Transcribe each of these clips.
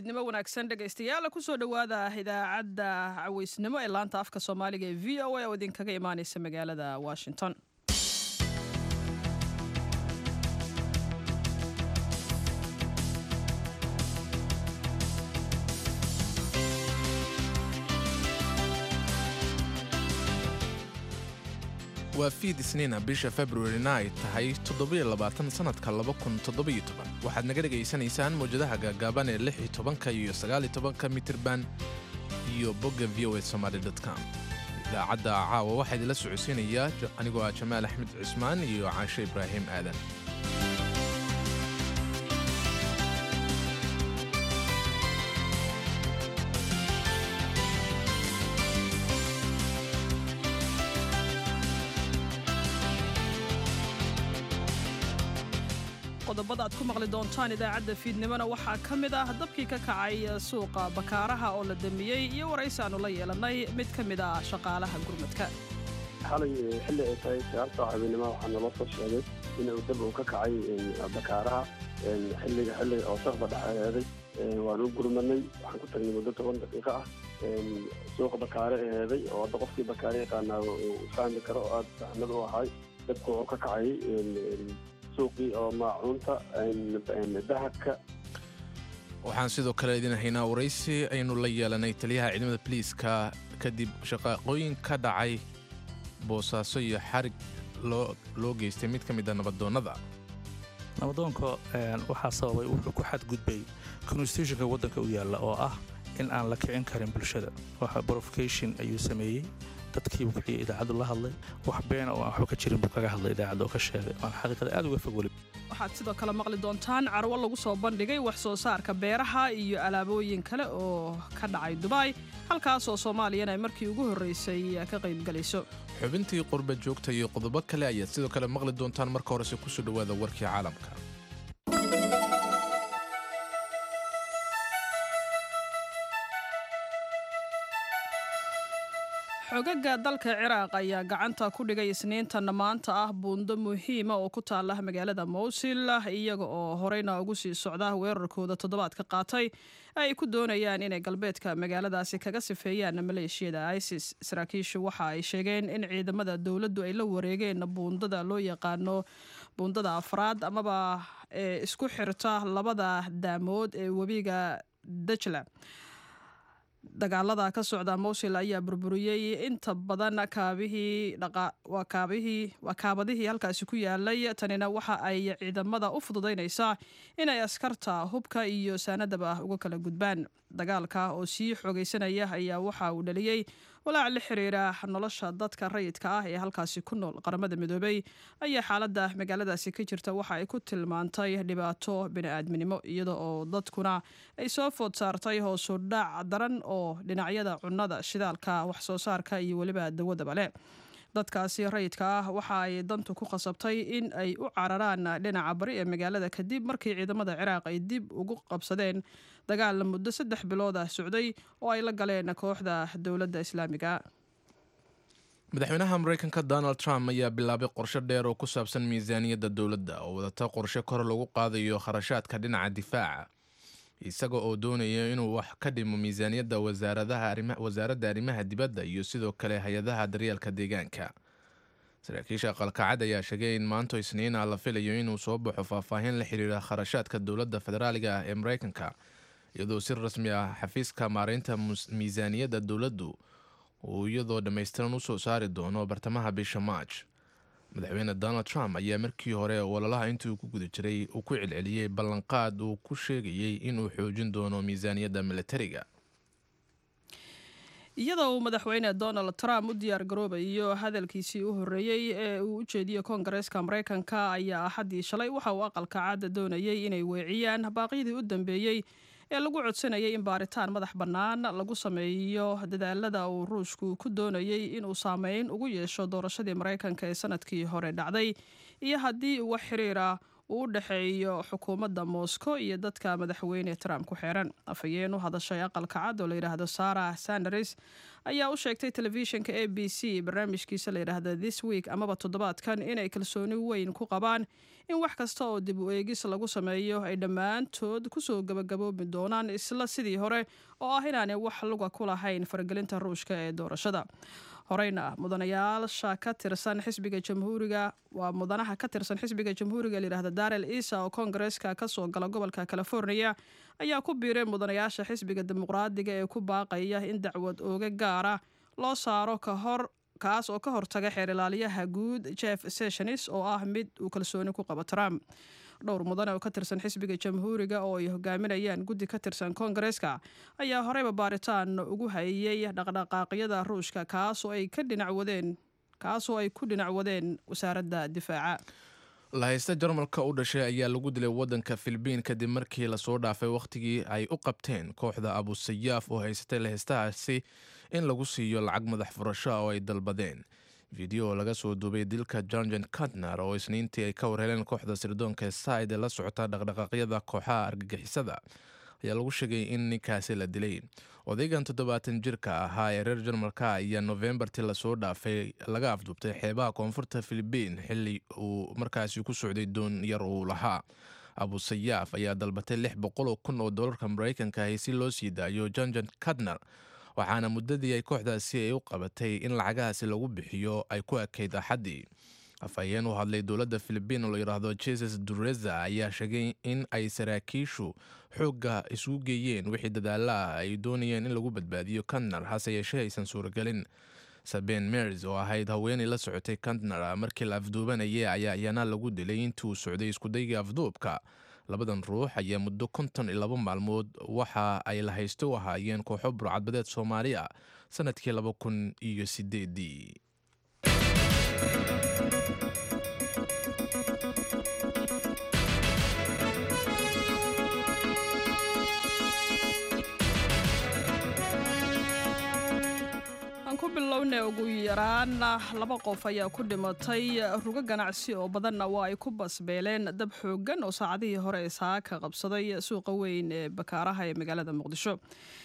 fiidnimo wanaagsan dhegaystayaal kusoo dhowaada idaacadda caweysnimo ee laanta afka soomaaliga ee v o a oo idinkaga imaaneysa magaalada washington waa fiid isniina bisha februarina ay tahay toddobaaasannadka waxaad naga dhegaysanaysaan mawjadaha gaagaaban ee lix iyo tobanka iyo sagaal iyo tobanka mitirban iyo bogga v o a somaali com idaacadda caawa waxaa idinla socodsiinayaa anigoo ah jamaal axmed cusmaan iyo caashe ibraahim aadan qodobada aad ku maqli doontaan idaacadda fiidnimona waxaa ka mid ah dabkii ka kacay suuqa bakaaraha oo la damiyey iyo waraysi aanu la yeelannay mid ka mid ah shaqaalaha gurmadka xalay xilli ay tahay sagaal saac habeenimo waxaa naloo soo sheegay in uu dab uu ka kacay bakaaraha xilliga xilliga oo saqba dhexeeday waan u gurmanay waxaan ku tagnay muddo toban daqiiqo ah suuqa bakaare eheeday oo hadda qofkii bakaare yaqaanaa uu fahmi karo oo aada saxmad u ahay dabku wuxuu ka kacay suuqii oo maacuunta dahabka waxaan sidoo kale idin haynaa waraysi aynu la yeelanay taliyaha ciidamada boliiska kadib shaqaaqooyin ka dhacay boosaaso iyo xarig loo geystay mid ka mid a nabadoonnada nabadoonka waxaa sababay wuxuu ku xadgudbay constitutionka waddanka u yaalla oo ah in aan la kicin karin bulshada waxa brofication ayuu sameeyey dadkiibuu kiciya idaacaddu la hadlay wax beena oo aan waxba ka jirin buu kaga hadlay idaacadda oo ka sheegay waan xaqiiqada aad uga fog weli waxaad sidoo kale maqli doontaan carwo lagu soo bandhigay wax soo saarka beeraha iyo alaabooyin kale oo ka dhacay dubai halkaasoo soomaaliyana ay markii ugu horraysay ka qaybgalayso xubintii qurba joogta iyo qodobo kale ayaad sidoo kale maqli doontaan marka horese kusoo dhowaada warkii caalamka xogaga dalka ciraaq ayaa gacanta ku dhigay isniintan maanta ah buundo muhiima oo ku taala magaalada mowsil iyaga oo horeyna ugu sii socda weerarkooda toddobaadka qaatay ay ku doonayaan inay galbeedka magaaladaasi kaga sifeeyaan maleeshiyada isis saraakiishu waxa ay sheegeen in ciidamada dowladdu ay la wareegeen buundada loo yaqaano buundada afraad amaba ee isku xirta labada daamood ee webiga dajla dagaalada ka socda mowsil ayaa burburiyey inta badan kaabihii waa kaabadihii halkaasi ku yaalay tanina waxa ay ciidamada u fududaynaysaa inay askarta hubka iyo saanadaba uga kala gudbaan dagaalka oo sii xoogaysanaya ayaa waxa uu dhaliyey walaac la xiriira nolosha dadka rayidka ah ee halkaasi ku nool qaramada midoobey ayaa xaaladda magaaladaasi ka jirta waxa ay ku tilmaantay dhibaato bini'aadminimo iyada oo dadkuna ay soo food saartay hoosu dhac daran oo dhinacyada cunnada shidaalka wax soo saarka iyo weliba dawadaba leh dadkaasi rayidka ah waxa ay dantu ku khasabtay in ay u cararaan dhinaca bari ee magaalada kadib markii ciidamada ciraaq ay dib ugu qabsadeen dagaal muddo saddex bilood ah socday oo ay la galeen kooxda dowladda islaamiga madaxweynaha maraykanka donald trump ayaa bilaabay qorshe dheer oo ku saabsan miisaaniyadda dowladda oo wadata qorshe kor lagu qaadayo kharashaadka dhinaca difaaca isaga oo doonaya inuu wax ka dhimo miisaaniyadda wasaaradda arrimaha dibadda iyo sidoo kale hay-adaha daryeelka deegaanka saraakiisha aqalkacad ayaa sheegay in maanto isniina la filayo inuu soo baxo faahfaahin la xiriira kharashaadka dowladda federaaliga ah ee maraykanka iyadoo si rasmi ah xafiiska maareynta miisaaniyadda dowladdu uu iyadoo dhammaystiran usoo saari doono bartamaha bisha march madaxweyne donald trump ayaa markii hore ololaha intii uu ku guda jiray uu ku celceliyey ballanqaad uu ku sheegayey inuu xoojin doono miisaaniyadda militariga iyadoo uu madaxweyne donald trump u diyaar garoobayo hadalkiisii u horreeyey ee uu u jeediyey koongareeska maraykanka ayaa axaddii shalay waxa uu aqalka caadda doonayay inay weeciyaan baaqyadii u dambeeyey ee lagu codsanayay in baaritaan madax bannaan lagu sameeyo dadaalada uu ruushku ku doonayey inuu saameyn ugu yeesho doorashadii maraykanka ee sanadkii hore dhacday iyo haddii wax xiriira uu u dhexeeyo xukuumadda moscow iyo dadka madaxweyne trump ku xeeran afhayeen u hadashay aqalka cad oo layidhaahdo sarah sanders ayaa u sheegtay telefishinka a b c barnaamijkiisa layidhaahda this week amaba toddobaadkan inay kalsooni weyn ku qabaan in wax kasta oo dib u eegis lagu sameeyo ay dhammaantood kusoo gabagaboobi doonaan isla sidii hore oo ah inaanay wax luga ku lahayn faragelinta ruushka ee doorashada horeyna mudanayaasha ka tirsan xisbiga jamhuuriga waa mudanaha ka tirsan xisbiga jamhuuriga layidhahda darel isa oo koongareeska kasoo gala gobolka california ayaa ku biiray mudanayaasha xisbiga dimuqraadiga ee ku baaqaya in dacwad ooga gaara loo saaro ka hor kaas oo ka hortaga xeer ilaaliyaha guud jeff sessions oo ah mid uu kalsooni ku qabo trump dhowr mudane oo ka tirsan xisbiga jamhuuriga oo ay hogaaminayaan guddi ka tirsan koongareeska ayaa horeyba baaritaan ugu hayay dhaqdhaqaaqyada ruushka kaasoo ay ka dhinac wadeen kaasoo ay ku dhinac wadeen wasaaradda difaaca lahaysta jarmalka u dhashay ayaa lagu dilay waddanka filibiin kadib markii lasoo dhaafay wakhtigii ay u qabteen kooxda abusayaaf oo haysatay lahaystahaasi in lagu siiyo lacag madax furasho oo ay dalbadeen fiideo oo laga soo duubay dilka jonjon katner oo isniintii ay ka warheleen kooxda sirdoonka said ee la socota dhaqdhaqaaqyada kooxaha argagixisada ayaa lagu sheegay in ninkaasi la dilay odaygan toddobaatan jirka ahaa ee reer jarmalka ayaa novembartii lasoo dhaafay laga afduubtay xeebaha koonfurta filibiin xili uu markaasi ku socday doon yar uu lahaa abusayaaf ayaa dalbatay lix boqoloo kun oo dolarka maraykanka ahi si loo sii daayo jonjon katner waxaana muddadii ay kooxdaasi ay u qabatay in lacagahaasi lagu bixiyo ay ku ekayd axaddii afhayeen u hadlay dowladda filibiin oo la yidhaahdo jesus dureza ayaa sheegay in ay saraakiishu xoogga isugu geeyeen wixii dadaalla ah ay doonayeen in lagu badbaadiyo kantner hase yeeshee aysan suuragelin saben mers oo ahayd haweenay la socotay kantner markii la afduubanayay ayaa iyana lagu dilay intii uu socday iskudayga afduubka labadan ruux ayaa muddo konton iyo laba maalmood waxa ay la haysto u ahaayeen kooxo burcadbadeed soomaali ah sanadkii laba kun iyo sideedii aan ku bilowna ugu yaraan laba qof ayaa ku dhimatay rugo ganacsi oo badanna waa ay ku basbeeleen dab xooggan oo saacadihii hore ee saaka qabsaday suuqa weyn ee bakaaraha ee magaalada muqdisho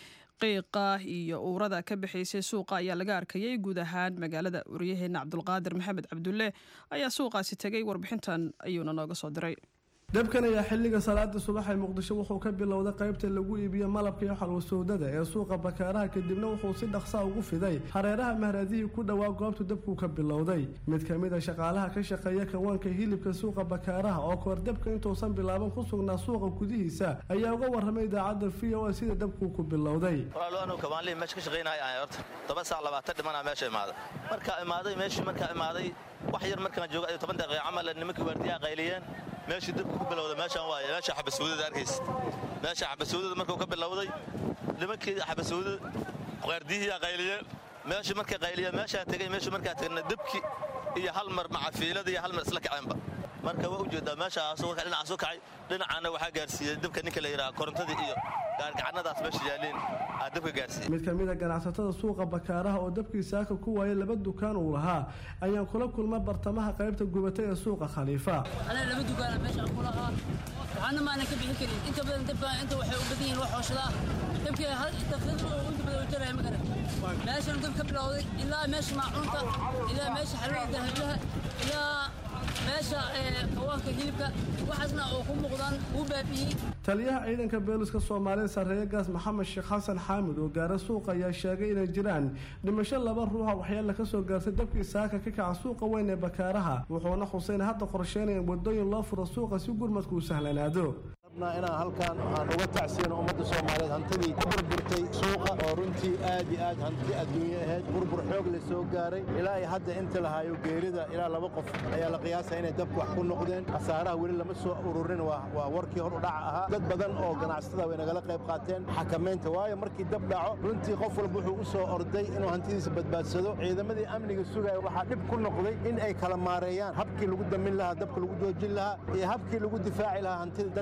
qiiqa iyo uurada ka bixaysay suuqa ayaa laga arkayay guud ahaan magaalada waryaheena cabdulqaadir maxamed cabdulle ayaa suuqaasi tegay warbixintan ayuuna nooga soo diray dabkan ayaa xilliga salaada subax ee muqdisho wuxuu ka bilowday qaybta lagu iibiyo malabka iyo xalwasoodada ee suuqa bakaaraha kadibna wuxuu si dhaqsaa ugu fiday hareeraha mahradihii ku dhowaa goobtu dabkuu ka bilowday mid ka mid a shaqaalaha ka shaqeeya kawaanka hilibka suuqa bakaaraha oo kahor dabka intuusan bilaaban ku sugnaa suuqa gudihiisa ayaa uga warramay idaacadda v o a sida dabkuu ku bilowday walaaloanu kabaanlihi meesha ka shaqaynahay aan horta toban saac labaatan dhimanaa meesha imaaday markaa imaaday meeshii markaa imaaday wax yar markaan jooga iyo toban daqiiqa camal nimankii waardiyaha qayliyeen meeshii dabku ku bilowday meeshaan waaye meesha xabasuudada arkaysa meesha xabasuudada markuu ka bilowday nimankii xabasuudada waardiyihii qayliyeen meeshii markay qayliyeen meeshaan tegay meeshii markaa tegna dabki iyo hal mar macafiilada iyo hal mar isla kaceenba marka waa ujeedaa meeshaas dhinacaas u kacay dhinacaana waxaa gaarsiiyey dabka ninka la yidhaha korontadii iyo gaargacanadaas meesha yaaleen aa dabka gaarsiiyey mid ka mid a ganacsatada suuqa bakaaraha oo dabkii saaka ku waayay laba dukaan uu lahaa ayaan kula kulma bartamaha qaybta gubatay ee suuqa khaliifa anaa laba dukaana meeshaan ku lahaa waxaana maanan ka bixin karin inta badan dabka inta waxay u badan yihiin wax hooshadaa dabkii inta badan u jaraya ma garan meeshaan dab ka bilowday ilaa meesha maacuunta ilaa meesha xalwada dahablaha ilaa meesha kawaanka hilibka waxaasna oo ku muuqdaan wuu baabi'iyey taliyaha ciidanka booliska soomaalida sarreeye gaas maxamed sheekh xasan xaamid oo gaara suuqa ayaa sheegay inay jiraan dhimasho laba ruuxa waxyaala ka soo gaartay dabkii saaka ka kaca suuqa weyn ee bakaaraha wuxuuna xuseyn hadda qorsheynaya in wadooyin loo furo suuqa si gurmadku u sahlanaado inaan halkaan aan uga tacsiyano ummadda soomaaliyeed hantidii ku burburtay suuqa oo runtii aad iyo aad hanti adduunye ahayd burbur xoog la soo gaaray ilaa iyo hadda inta lahaayo geerida ilaa laba qof ayaa la qiyaasaya inay dabku wax ku noqdeen khasaaraha weli lama soo ururin waa warkii hor u dhaca ahaa dad badan oo ganacsatada way nagala qayb qaateen xakamaynta waayo markii dab dhaco runtii qof walba wuxuu u soo orday inuu hantidiisa badbaadsado ciidamadii amniga sugaya waxaa dhib ku noqday in ay kala maareeyaan habkii lagu damin lahaa dabka lagu joojin lahaa iyo habkii lagu difaaci lahaa hantida dadka leh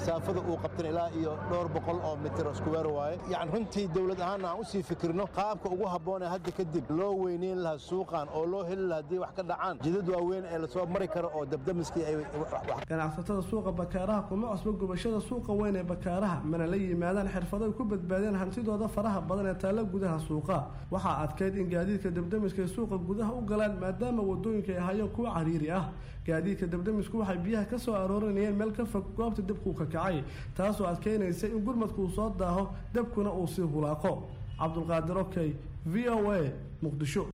masaafada uu qabtan ilaa iyo dhowr boqol oo mitir oo iskuweer waaye yani runtii dowlad ahaanna aan u sii fikirno qaabka ugu habboon ee hadda kadib loo weyneyn lahaa suuqan oo loo heli lahaa haddii wax ka dhacaan jidad waaweyn ee lasoo mari karo oo dabdamiskii ay ganacsatada suuqa bakaaraha kuma cusbo gubashada suuqa weyn ee bakaaraha mana la yimaadaan xirfado ay ku badbaadeen hantidooda faraha badan ee taalla gudaha suuqa waxaa adkayd in gaadiidka dabdamiska ay suuqa gudaha u galaan maadaama wadooyinka ay hayeen kuwa cariiri ah gaadiidka dabdamisku waxay biyaha ka soo aroorinayeen meel ka fog goobta dabkuu ka kacay taasoo adkeynaysa in gurmadku uu soo daaho dabkuna uu sii hulaaqo cabdulqaadir okey v o a muqdisho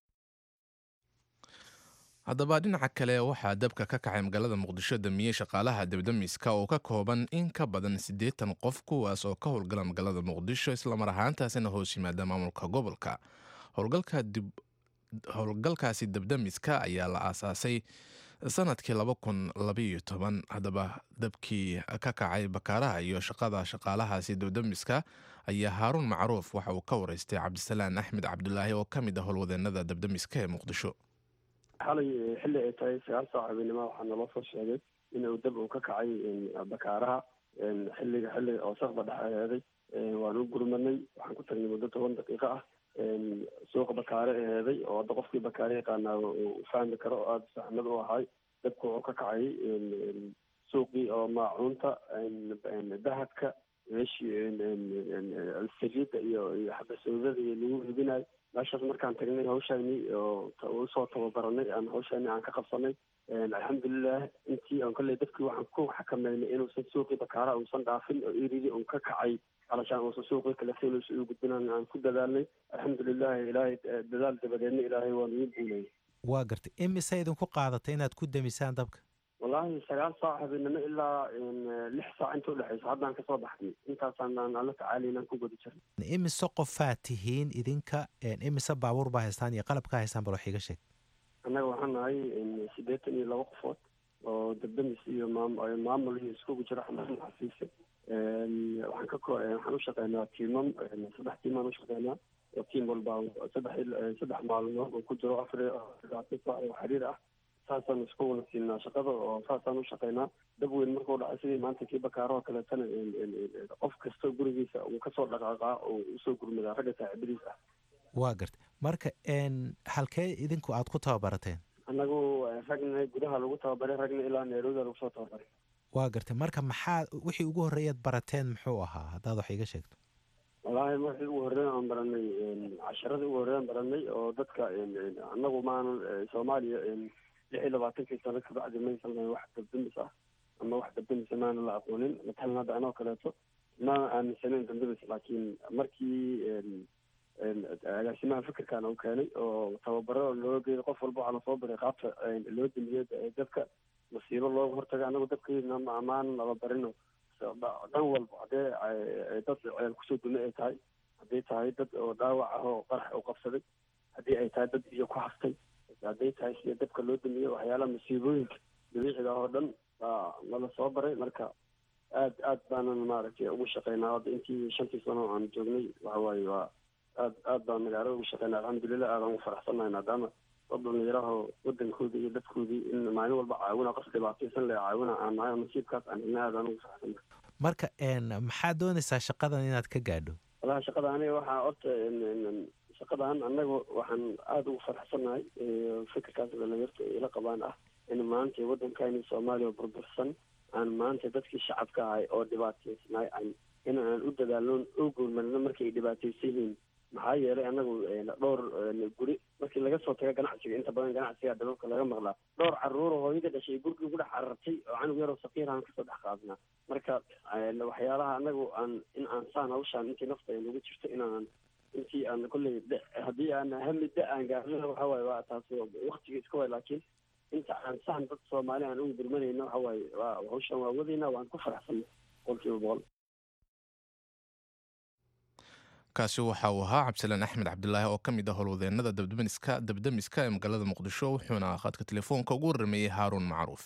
haddaba dhinaca kale waxaa dabka ka kacay magaalada muqdisho damiyey shaqaalaha dabdamiska oo ka kooban in ka badan siddeetan qof kuwaas oo ka howlgala magaalada muqdisho islamar ahaantaasina hoos yimaada maamulka gobolka howlgalkaasi dabdamiska ayaa la aasaasay sanadkii laba kun labaiyo toban haddaba dabkii ka kacay bakaaraha iyo shaqada shaqaalahaasi dabdamiska ayaa haaruun macruuf waxa uu ka wareystay cabdisalaan axmed cabdulaahi oo ka mid ah howlwadeenada dabdamiska ee muqdisho xalay xilli ay tahay sagaal saac habeenimo waxaa naloo soo sheegay inuu dab uu ka kacay bakaaraha xilliga xilliga oo saqda dhexeeday waan u gurmanay waxaan ku tagnay muddo toban daqiiqo ah suuqa bakaare eheeday oo hadda qofkii bakaare yaqaanaa uu fahmi karo oo aada saxmad u ahay dabku wuxuu ka kacay suuqii oo maacuunta dahabka meeshii saliidda iyo iyo xabasowdada iyo lagu iibinayo meeshaas markaan tagnay hawshaani oo usoo tababaranay aan hawshaani aan ka qabsanay alxamdulilah intii aan kolley dabkii waxaan ku xakameynay inuusan suuqii bakaara uusan dhaafin oo iridii un ka kacay alashaan uusan suuqii kaleto inuusan u gudbinaan aan ku dadaalnay alxamdulilah ilaahay dadaal dabadeedna ilaahay waa nagu guulayay waa gartay imise idinku qaadatay inaad ku demisaan dabka wallaahi sagaal saac habeenimo ilaa lix saac inta udhexaysa haddaan kasoo baxnay intaasaan aan ala tacaalaynaan ku guda jirnay imise qofaa tihiin idinka imise baabuur baa haystaan iyo qalabkaa haystaan bal wax iiga sheeg annaga waxaan nahay siddeetan iyo laba qofood oo dabdamis iyo maam maamul iyo iskugu jira xamaam xafiisa waxaan ka waxaan u shaqeynaa tiimam saddex tiimaan u shaqeynaa oo tiim walba saddex saddex maalmood oo ku jiro afar labaatan saac oo xiriir ah saasaan isku wada siinaa shaqada oo saasaan u shaqeynaa dab weyn markuu dhacay sidii maanta kii bakaaroo kaleetana qof kasta gurigiisa uu kasoo dhaqaaqaa oo usoo gurmadaa ragga saaxiibadiis ah waa gartay marka halkee idinku aad ku tababarateen annagu ragna gudaha lagu tababaray ragna ilaa nairobi lagu soo tababaray waa gartay marka maxaa wixii ugu horreeyaad barateen muxuu ahaa haddaad wax iiga sheegto wallaahi markii ugu horreyn aan baranay casharadii ugu horreyn baranay oo dadka annagu maanan soomaaliya lix iyo labaatankii sano kabacdi maysan lahayn wax dabdamis ah ama wax dabdamisa maana la aqoonin matalan hadda anoo kaleeto maana aaminsanayn dabdamis laakiin markii agaasimaha fikirkan uu keenay oo tababaro loo geeyo qof walba waxaa lasoo baray qaabta loo damiyo dabka masiibo looga hortaga anagu dabkeena ma amaan laba barino dhan walba haddee dad ceel kusoo dume ay tahay hadday tahay dad oo dhaawac ah oo qarax u qabsaday haddii ay tahay dad biyo ku haftay hadday tahay sida dabka loo damiyo waxyaalaha masiibooyinka dabiiciga ah oo dhan baa nala soo baray marka aad aad baanan maaragtay ugu shaqeynaa hadda intii shantii sano aan joognay waxa waaye waa aad aad baan magaalada ugu shaqeynaa alxamdulilah aadaan ugu faraxsannahay maadaama dad dhalinyaraho wadankoodii iyo dadkoodii in maalin walba caawina qof dhibaataysan le caawina aan nahay nasiibkaas aan helna aadaan ugu faraxsannahay marka maxaad doonaysaa shaqadan inaad ka gaadho walahi shaqada aniga waxaa horta shaqadan annaga waxaan aada ugu faraxsannahay fikirkaas dhalinyarta ila qabaan ah in maanta waddankani soomaaliya burbursan aan maanta dadkii shacabka ahay oo dhibaataysnay an in aan u dadaalno oo gurmarno markay dhibaataysan yihiin maxaa yeelay anagu dhowr guri markii laga soo taga ganacsiga inta badan ganacsiga dababka laga maqlaa dhowr caruuro hooyada dhashay gurigii ku dhex carartay oo canug yaroo sakiir aan kasoo dhex qaadnaa marka waxyaalaha anagu aan in aan saan hawshaan intii nafta ay nagu jirto inaan intii aan kolley haddii aan hami da aan gaarnana waxa waaye waa taas waktiga iska waay laakiin inta aan sahan dad soomaali aan ugu gurmanayno waxa waaye waa hawshaan waa wadayna waan ku faraxsanay boqolkiiba boqol kaasi waxa uu ahaa cabdisalaan axmed cabdilaahi oo ka mid ah howlwadeenada dabdamiska dabdamiska ee magaalada muqdisho wuxuuna khadka telefoonka ugu warrameeyey haaruun macruuf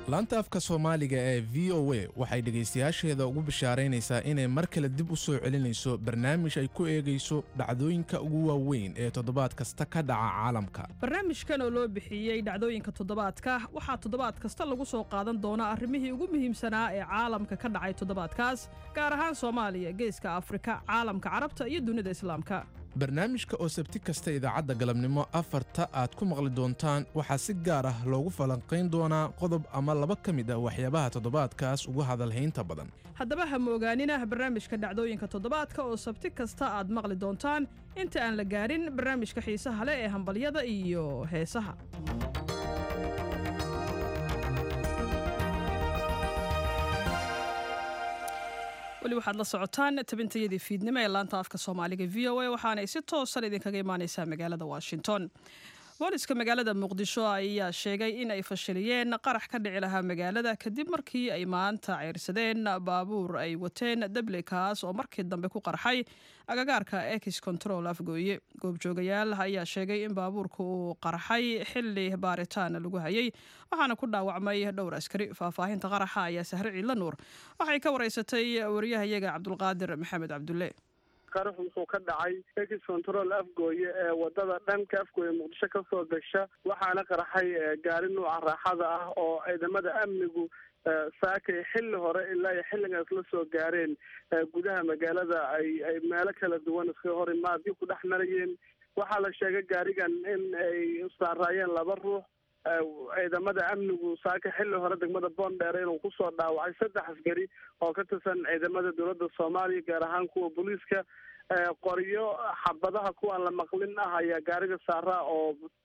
laanta afka soomaaliga ee v o a waxay dhegaystayaasheeda ugu bishaaraynaysaa inay mar kale dib u soo celinayso barnaamij ay ku eegayso dhacdooyinka ugu waaweyn ee toddobaad kasta ka dhaca caalamka barnaamijkan oo loo bixiyey dhacdooyinka toddobaadka waxaa toddobaad kasta lagu soo qaadan doonaa arrimihii ugu muhiimsanaa ee caalamka ka dhacay toddobaadkaas gaar ahaan soomaaliya geeska afrika caalamka carabta iyo dunida islaamka barnaamijka oo sabti kasta idaacadda galabnimo afarta aad ku maqli doontaan waxaa si gaar ah loogu falanqayn doonaa qodob ama laba ka mid ah waxyaabaha toddobaadkaas ugu hadalhaynta badan haddaba ha moogaanina barnaamijka dhacdooyinka toddobaadka oo sabti kasta aad maqli doontaan inta aan la gaarin barnaamijka xiisaha leh ee hambalyada iyo heesaha weli waxaad la socotaan tabintayadii fiidnimo ee laanta afka soomaaliga v o a waxaanay si toosan idinkaga imaaneysaa magaalada washington booliska magaalada muqdisho ayaa sheegay in ay fashiliyeen qarax ka dhici lahaa magaalada kadib markii ay maanta ceyrsadeen baabuur ay wateen dable kaas oo markii dambe ku qarxay agagaarka ex control afgooye goobjoogayaal ayaa sheegay in baabuurka uu qarxay xili baaritaan lagu hayay waxaana ku dhaawacmay dhowr askari faahfaahinta qaraxa ayaa sahre ciidla nuur waxay ka wareysatay wariyahayaga cabdulqaadir maxamed cabdulle qarax wuxuu ka dhacay ex control afgooye ee wadada dhanka afgooye muqdisho ka soo gasha waxaana qarxay gaari nuuca raaxada ah oo ciidamada amnigu saakay xilli hore ilaa iyo xilligaas la soo gaareen gudaha magaalada ay ay meelo kala duwan iska hor imaadyo ku dhex marayeen waxaa la sheegay gaarigan in ay saaraayeen laba ruux ciidamada amnigu saaka xilli hore degmada boondheere inuu kusoo dhaawacay saddex askari oo ka tirsan ciidamada dowladda soomaaliya gaar ahaan kuwa booliiska qoryo xabadaha kuwaan la maqlin ah ayaa gaariga saaraa oo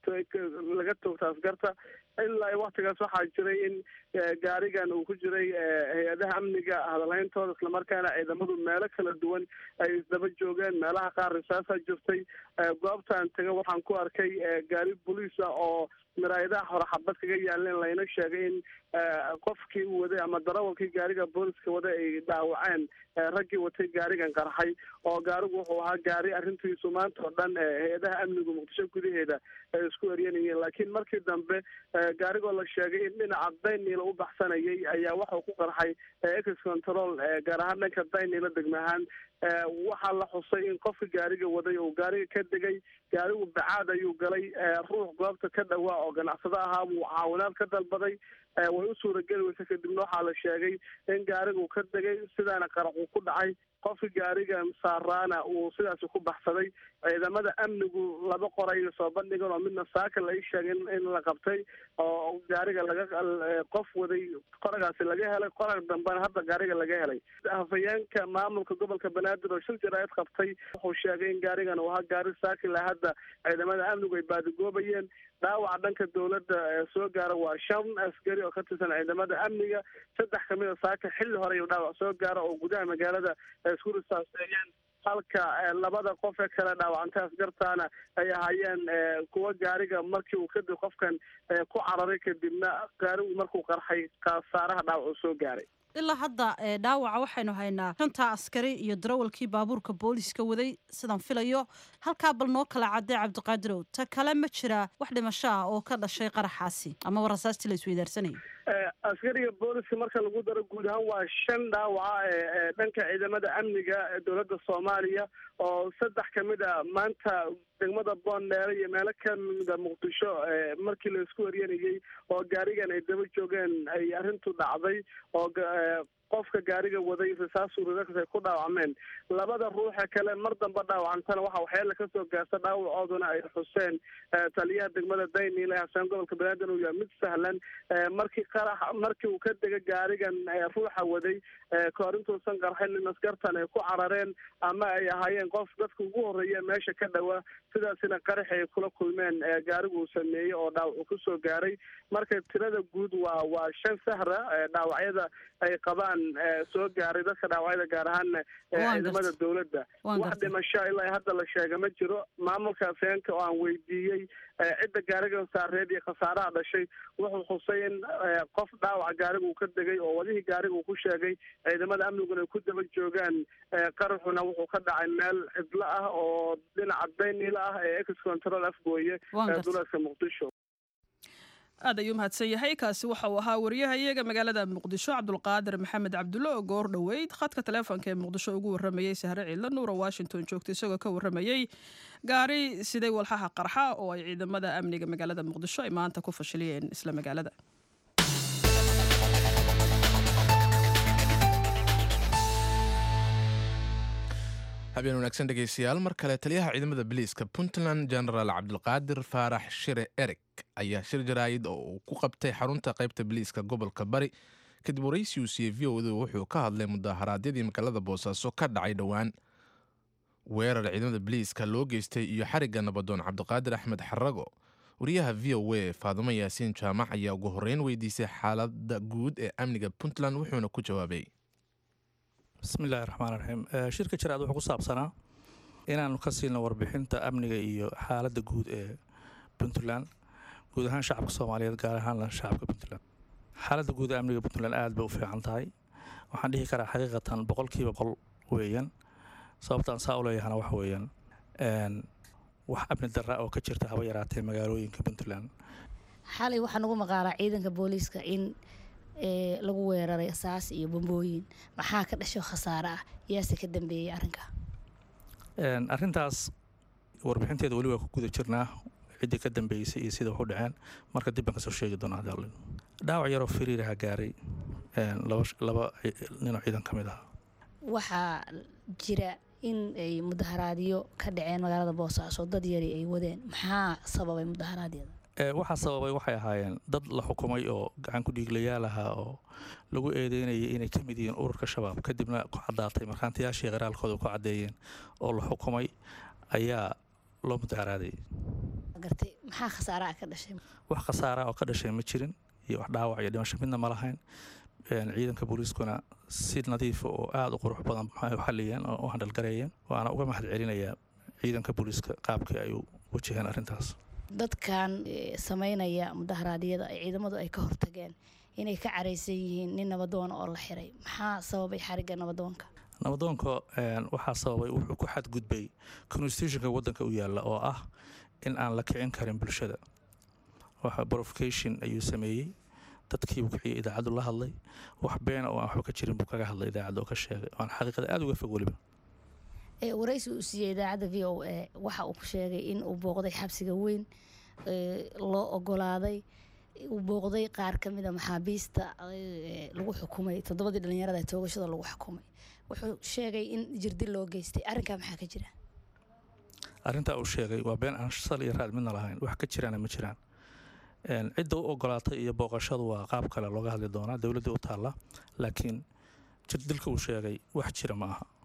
laga toogta askarta ilaa waktigaas waxaa jiray in gaarigan uu ku jiray hay-adaha amniga hadalhayntooda islamarkaana ciidamadu meelo kala duwan ay isdaba joogeen meelaha qaar risaasaa jirtay goobtaan taga waxaan ku arkay gaari boliisa oo maraayadaha hore xabad kaga yaaleen layna sheegay in qofkii u waday ama darawalkii gaariga booliska waday ay dhaawaceen raggii watay gaarigan qarxay oo gaarigu wuxuu ahaa gaari arrintiisu maanta oo dhan hay-adaha amnigu muqdisho gudaheeda ay isku eryanayeen laakiin markii dambe gaarigoo la sheegay in dhinaca dayniila u baxsanayay ayaa waxau ku qarxay ex control gaar ahaan dhanka dayniila degma ahaan waxaa la xusay in qofka gaariga waday uu gaariga ka degay gaarigu bacaad ayuu galay ruux goobta ka dhawaa oo ganacsado ahaa buu caawinaad ka dalbaday way u suurageli weysa kadibna waxaa la sheegay in gaarigu ka degay sidaana qaraxuu ku dhacay qofka gaarigan saaraana uu sidaasi ku baxsaday ciidamada amnigu laba qoray soo bandhigan oo midna saaka la ii sheegay in la qabtay oo gaariga laga qof waday qoragaasi laga helay qorag dambena hadda gaariga laga helay hafayeenka maamulka gobolka banaadir oo shil jaraa'id qabtay wuxuu sheegay in gaarigan uu ahaa gaari saakila hadda ciidamada amnigu ay baadigoobayeen dhaawaca dhanka dowladda soo gaara waa shan askari oo ka tirsan ciidamada amniga saddex kamid a saaka xilli hore iyo dhaawac soo gaara oo gudaha magaalada isku risaaseeyeen halka labada qof ee kale dhaawacantay askartaana ay ahaayeen kuwa gaariga markii uu kadib qofkan ku cararay kadibna gaarigu markuu qarxay khasaaraha dhaawac uu soo gaaray ilaa hadda dhaawaca waxaynu haynaa shanta askari iyo darawalkii baabuurka booliiska waday sidaan filayo halkaa bal noo kala cadday cabdiqaadirow ta kale ma jira wax dhimasho ah oo ka dhashay qaraxaasi ama warasaastii la isweydaarsanayay askariga booliska marka lagu daro guud ahaan waa shan dhaawaca ee dhanka ciidamada amniga ee dowladda soomaaliya oo saddex kamid a maanta degmada boondheere iyo meelo kamida muqdisho markii la isku eryanayay oo gaarigan ay daba joogeen ay arrintu dhacday oo qofka gaariga waday risaas urirakas ay ku dhaawacmeen labada ruuxa kale mar dambe dhaawacantana waxa waxyaala kasoo gaarta dhaawacooduna ay xuseen taliyaha degmada dayniile hasaan gobolka banaadir uu yahay mid sahlan markii qarax markii uu ka dega gaarigan ruuxa waday kahor intuusan qarxin in askartan ay ku carareen ama ay ahaayeen qof dadka ugu horeeya meesha ka dhawa sidaasina qaraxi ay kula kulmeen gaarigu uu sameeyey oo dhaawac uu kusoo gaaray marka tirada guud waa waa shan sahra dhaawacyada ay qabaan soo gaaray dadka dhaawacyada gaar ahaan ciidamada dowladda wax dhimasho ilaa hadda la sheega ma jiro maamulka afeenka oo aan weydiiyey cidda gaarigan saareed iyo khasaaraha dhashay wuxuu xusay in qof dhaawaca gaariga uu ka degay oo wadihii gaariga uu ku sheegay ciidamada amniguna ay ku daba joogaan qaraxuna wuxuu ka dhacay meel cidlo ah oo dhinaca daynila ah ee ex control afgooye ee duleedka muqdisho aad ayuu mahadsan yahay kaasi waxa uu ahaa wariyahayaga magaalada muqdisho cabdulqaadir maxamed cabdulle oo goor dhoweyd khadka taleefonka ee muqdisho ugu waramayey sahre ciidla nuura washington joogta isagoo ka waramayey gaari siday walxaha qarxa oo ay ciidamada amniga magaalada muqdisho ay maanta ku fashiliyeen isla magaalada habeen wanaagsan dhegeystayaal mar kale taliyaha ciidamada biliiska puntland genaraal cabdulqaadir faarax shire erig ayaa shir jaraayid oo uu ku qabtay xarunta qaybta biliiska gobolka bari kadib waraysi uu siiyey v o du wuxuu ka hadlay mudaharaadyadii magaalada boosaaso ka dhacay dhowaan weerar ciidamada biliiska loo geystay iyo xarigga nabadoon cabdiqaadir axmed xarago wariyaha v o a faadumo yaasiin jaamac ayaa ugu horreyn weydiisay xaalada guud ee amniga puntland wuxuuna ku jawaabay bismillahi raxmaan raxiim shirka jaraad wuxuu ku saabsanaa inaanu ka siilno warbixinta amniga iyo xaaladda guud ee puntland guud ahaan shacabka soomaaliyeed gaar ahaanna shacabka puntland xaaladda guud ee amniga puntland aad bay u fiican tahay waxaan dhihi karaa xaqiiqatan boqolkiiba boqol weeyaan sababtaan saa u leeyahana waxa weeyaan wax amni darra oo ka jirta haba yaraatee magaalooyinka puntland xalay waxaa nagu maqaalaa ciidanka booliiska in lagu weeraray saas iyo bambooyin maxaa ka dhasho khasaare ah yaase ka dambeeyey arrinka arrintaas warbixinteeda weli waa ku guda jirnaa ciddii ka dambeysay iyo sida wax u dhaceen marka dib baan kasoo sheegi doonaa hadalin dhaawac yaroo firiiraha gaaray laba ninoo ciidan ka mid ah waxaa jira in ay mudaharaadyo ka dhaceen magaalada boosaaso dad yari ay wadeen maxaa sababay mudaharaadyada waxaa sababay waxay ahaayeen dad la xukumay oo gacan ku dhiiglayaal ahaa oo lagu eedeynayay inay ka mid yihiin ururka shabaab kadibna ku caddaatay markhaantayaashii qaraalkooda ku caddeeyeen oo la xukumay ayaa loo mudaharaaday gartay maxaa khasaaraha ka dhashay wax khasaara oo ka dhashay ma jirin iyo wax dhaawac iyo dhimasho midna ma lahayn ciidanka booliiskuna si nadiifa oo aada u qurux badan maxay u xaliyeen oo u handhalgareeyeen waana uga mahad celinayaa ciidanka booliiska qaabkii ay u wajaheen arrintaas dadkan sameynaya mudaharaadyada ay ciidamadu ay ka hortageen inay ka caraysan yihiin nin nabadoon oo la xiray maxaa sababay xarigga nabadoonka nabadoonka waxaa sababay wuxuu ku xadgudbay constitutionka wadanka u yaalla oo ah in aan la kicin karin bulshada waxa provocation ayuu sameeyey dadkiibuu kiciyay idaacaddu la hadlay wax beena oo aan waxba ka jirin buu kaga hadlay idaacadda oo ka sheegay waan xaqiiqada aada uga fog weliba waraysi uu siiyey idaacadda v o a waxa uu ku sheegay in uu booqday xabsiga weyn loo ogolaaday uu booqday qaar ka mida maxaabiista lagu xukumay toddobadii dhalinyarada toogashada lagu xukumay wuxuu sheegay in jirdi loo geystay arrinkaa maxaa ka jira arrintaa uu sheegay waa been aan sal iyo raad midna lahayn wax ka jiraana ma jiraan cidda u ogolaatay iyo booqashadu waa qaab kale looga hadli doonaa dowladdii u taalla laakiin jirdilka uu sheegay wax jira ma aha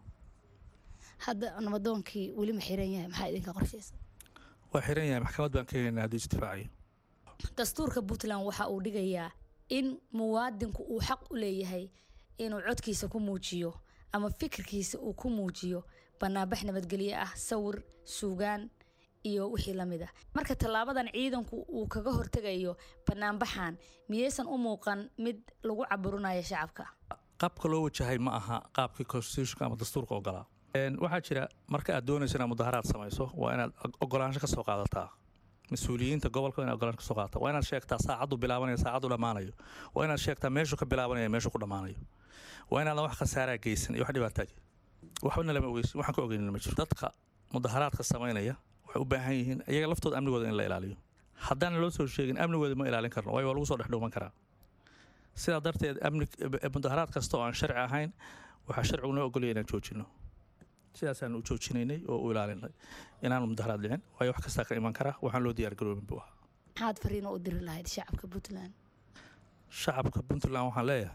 hadda nabadoonkii weli ma xiran yahay maxaa idinka qorshaysa waa xiran yahay maxkamad baan ka heynaa hadduu isdifaacayo dastuurka puntland waxa uu dhigayaa in muwaadinku uu xaq u leeyahay inuu codkiisa ku muujiyo ama fikirkiisa uu ku muujiyo banaanbax nabadgelyo ah sawir suugaan iyo wixii la mid ah marka tallaabadan ciidanku uu kaga hortegayo banaanbaxan miyaysan u muuqan mid lagu caburinayo shacabka qaabka loo wajahay ma aha qaabkii constitutionka ama dastuurka ogolaa waxaa jira marka aad doonayso inaad mudaharaad samayso waa inaad ogolaansho ka soo qaadataa mas-uuliyiinta gobolka inaad ogolaansho kasoo qaadataa waa inaad sheegtaa saacaddu bilaabanaya saacaddu dhammaanayo waa inaad sheegtaa meeshuu ka bilaabanaya meeshuu ku dhammaanayo waa inaadan wax khasaaraa geysan iyo wax dhibaataa waxbana lama ogeysin waxaan ka ogeynin ma jiro dadka mudaharaadka samaynaya waxay u baahan yihiin iyaga laftooda amnigooda in la ilaaliyo haddaan loo soo sheegin amnigooda ma ilaalin karno waayo waa lagu soo dhexdhuuman karaa sidaa darteed amni mudaharaad kasta oo aan sharci ahayn waxaa sharcigu noo ogolaya inaan joojino sidaasaan u joojinaynay oo u ilaalinay inaanu mudaharaad dhicin waayo wax kastaa ka iman karaa waxaan loo diyaar garoobin buu ahaa maxaad fariino u diri lahayd shacabka puntland shacabka puntland waxaan leeyahay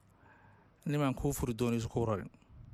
nimaan kuu furi doonayso kuu rarin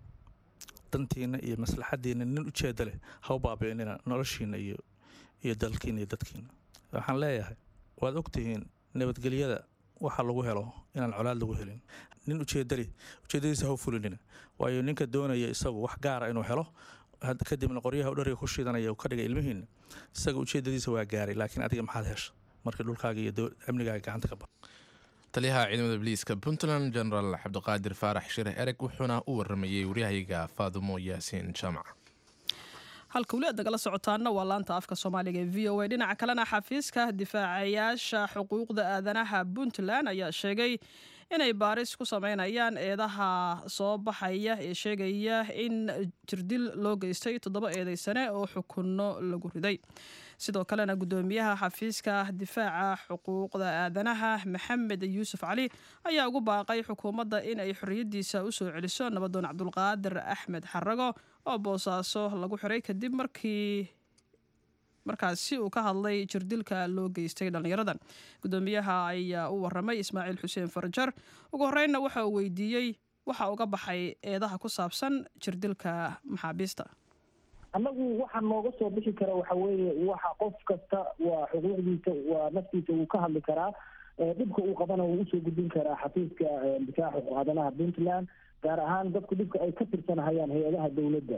dantiina iyo maslaxadiina nin ujeeda leh ha u baabi'inina noloshiina iyo iyo dalkiina iyo dadkiina waxaan leeyahay waad ogtihiin nabadgelyada waxa lagu helo inaan colaad lagu helin nin ujeedali ujeedadiisa ha u fulinina waayo ninka doonaya isagu wax gaara inuu helo kadibna qoryaha u dhariga ku shidanaya uu ka dhigay ilmihiina isaga ujeedadiisa waa gaaray laakiin adiga maxaad hesha markii dhulkaaga iyo amnigaaga gacanta ka ba taliyaha ciidamada biliiska puntland genaraal cabdiqaadir faarax shire ereg wuxuuna u waramayey waryahayaga faadumo yaasiin jaamac halka weli aad nagala socotaana waa laanta afka soomaaliga ee v o a dhinaca kalena xafiiska difaacayaasha xuquuqda aadanaha puntland ayaa sheegay inay baaris ku sameynayaan eedaha soo baxaya ee sheegaya in jirdil loo geystay toddoba eedeysane oo xukunno lagu riday sidoo kalena gudoomiyaha xafiiska difaaca xuquuqda aadanaha maxamed yuusuf cali ayaa ugu baaqay xukuumadda in ay xorriyaddiisa usoo celiso nabadoon cabdulqaadir axmed xarago oo boosaaso lagu xiray kadib markii markaasi uu ka hadlay jirdilka loo geystay dhallinyaradan gudoomiyaha ayaa u waramay ismaaciil xuseen farjar ugu horreynna waxa uu weydiiyey waxa uga baxay eedaha ku saabsan jirdilka maxaabiista annagu waxa nooga soo bixi kara waxa weeye waxa qof kasta waa xuquuqdiisa waa naftiisa wuu ka hadli karaa dhibka uu qabana wuu usoo gudbin karaa xafiiska difaaca xuquuq aadanaha puntland gaar ahaan dadku dhibka ay ka tirsanahayaan hay-adaha dowladda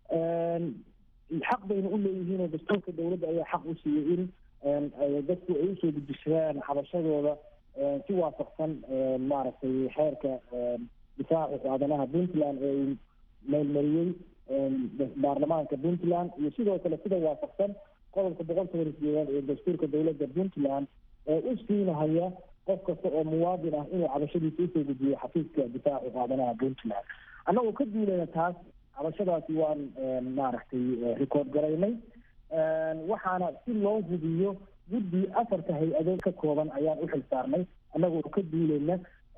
xaq bayna u leeyihiin oo dastuurka dowladda ayaa xaq u siiyey in dadku ay usoo gudbishadaan xabashadooda si waafaqsan maaragtay xeerka difaaca xuquuq aadanaha puntland ee uu meelmariyey baarlamaanka puntland iyo sidoo kale sida waafaqsan qodobka boqol toban sideedaad ee dastuurka dowladda puntland ee u siinahaya qof kasta oo muwaadin ah inuu cabashadiisa usoo gudbiyo xafiiska difaaca xuquuq aadanaha puntland annagoo ka duulayna taas cabashadaasi waan maaragtay record garaynay waxaana si loo hubiyo guddi afarta hay-adood ka kooban ayaan u xil saarnay annagoo ka duulayna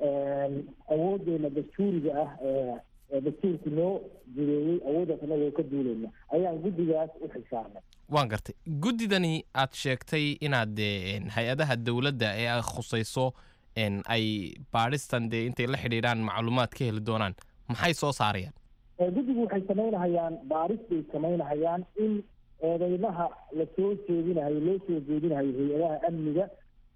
awoodeena dastuuriga ah dastuurku noo jireeyey awooddaas annagoo ka duulayna ayaan guddigaas u xil saarnay waan gartay guddidani aad sheegtay inaad dee hay-adaha dowladda ee ay khusayso ay baadhistan dee intay la xidhiidhaan macluumaad ka heli doonaan maxay soo saarayaan guddigu waxay samaynahayaan baaris bay samaynahayaan in eedeymaha lasoo jeedinahayo loo soo jeedinahayo hay-adaha amniga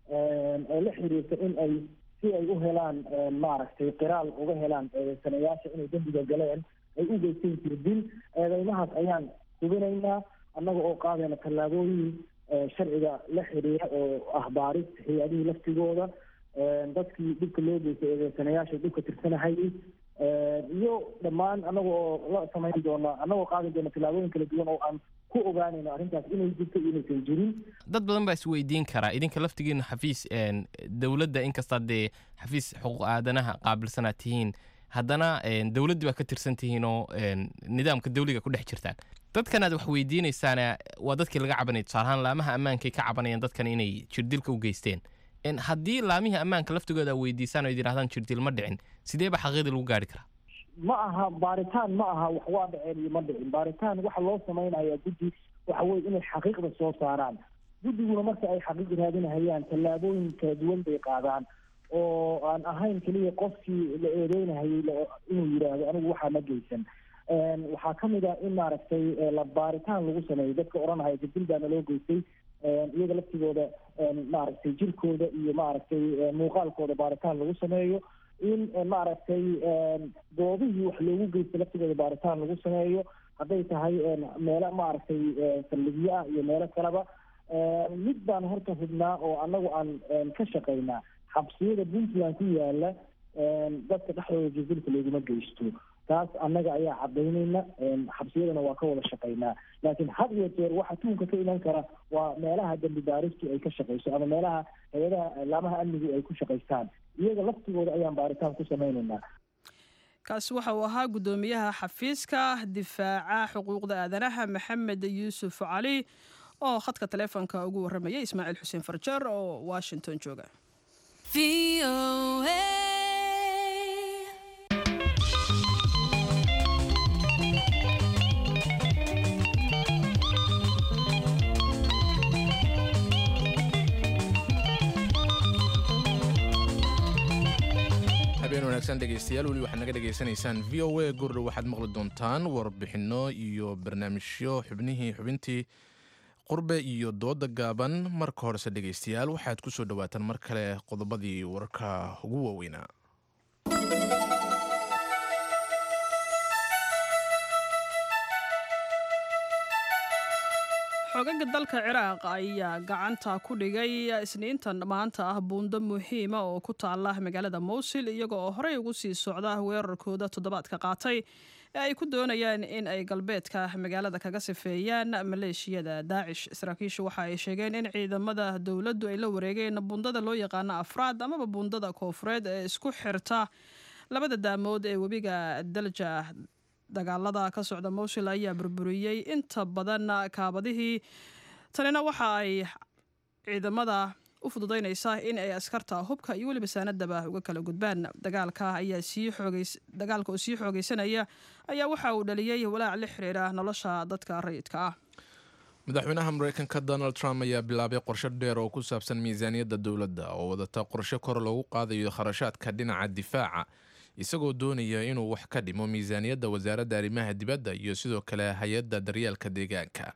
ee la xiriirta in ay si ay u helaan maaragtay qiraal uga helaan eedeysanayaasha inay dembiga galeen ay u geysteen jirdil eedeymahaas ayaan hubinaynaa annaga oo qaadayna tallaabooyin sharciga la xiriira oo ah baaris hay-adihii laftigooda dadkii dhibka loo geystay eedeysanayaasha dhibka tirsanahayay iyo dhammaan annaga oo la samayn doona annagoo qaadi doona tallaabooyin kala duwan oo aan ku ogaanayno arrintaas inay jirto iyo inaysan jirin dad badan baa isweydiin karaa idinka laftigiina xafiis dowladda inkastaa dee xafiis xuquuq aadanaha qaabilsanaad tihiin haddana dowladdii baa ka tirsan tihiin oo nidaamka dawliga ku dhex jirtaan dadkan aad wax weydiinaysaana waa dadkii laga cabanaya tusaalahaan laamaha ammaankay ka cabanayaan dadkan inay jirdilka u geysteen haddii laamihii ammaanka laftigooda a weydiisaan oo yidhahdaan jirdil ma dhicin sidee ba xaqiiqdii lagu gaari karaa ma aha baaritaan ma aha wax waa dhaceen iyo ma dhicin baaritaan waxa loo samaynayaa guddi waxa weye inay xaqiiqda soo saaraan guddiguna marka ay xaqiiq raadinahayaan tallaabooyin kala duwan bay qaadaan oo aan ahayn keliya qofkii la eedeynahayay inuu yidhaahdo anigu waxaa ma geysan waxaa ka mid ah in maaragtay la baaritaan lagu sameeyo dadka odhanahaya jirdil baana loo geystay iyaga laftigooda maaragtay jirkooda iyo maaragtay muuqaalkooda baaritaan lagu sameeyo in maaragtay goobihii wax loogu geysta laftigooda baaritaan lagu sameeyo hadday tahay meelo maaragtay saldhigyo ah iyo meelo kaleba mid baan horta hubnaa oo annagu aan ka shaqaynaa xabsiyada puntland ku yaala dadka dhexdooda jirdilka looguma geysto taas annaga ayaa cadaynayna xabsiyadana waa ka wada shaqaynaa laakiin had iyo jeer waxa tuunka ka iman kara waa meelaha dembi baaristu ay ka shaqayso ama meelaha hay-adaha laamaha amnigu ay ku shaqaystaan iyaga laftigooda ayaan baaritaan ku samaynaynaa kaasi waxa uu ahaa guddoomiyaha xafiiska difaaca xuquuqda aadanaha maxamed yuusuf cali oo khadka taleefonka ugu warramaya ismaaciil xuseen farjar oo washington jooga habeen wanaagsan dhegaystayaal weli waxaad naga dhegaysanaysaan v o a gurdhow waxaad maqli doontaan warbixinno iyo barnaamijyo xubnihii xubintii qurbe iyo dooda gaaban marka horese dhegaystayaal waxaad ku soo dhowaataan mar kale qodobadii wararka ugu waaweynaa xogaga dalka ciraaq ayaa gacanta ku dhigay isniintan maanta ah buundo muhiima oo ku taala magaalada mowsil iyaga oo horey ugu sii socda weerarkooda toddobaadka qaatay ee ay ku doonayaan in ay galbeedka magaalada kaga sifeeyaan maleeshiyada daacish saraakiishu waxa ay sheegeen in ciidamada dowladdu ay la wareegeen buundada loo yaqaano afraad amaba buundada koofureed ee isku xirta labada daamood ee webiga dalja dagaalada ka socda mowsil ayaa burburiyey inta badan kaabadihii tanina waxa ay ciidamada u fududaynaysaa in ay askarta hubka iyo weliba saanadaba uga kala gudbaan dagaalka ayaa sii xoogeys dagaalka oo sii xoogeysanaya ayaa waxa uu dhaliyey walaac la xiriira nolosha dadka rayidka ah madaxweynaha mareykanka donald trump ayaa bilaabay qorshe dheer oo ku saabsan miisaaniyadda dowladda oo wadata qorshe kor loogu qaadayo kharashaadka dhinaca difaaca isagoo doonaya inuu wax ka dhimo miisaaniyadda wasaaradda arrimaha dibadda iyo sidoo kale hay-adda daryeelka deegaanka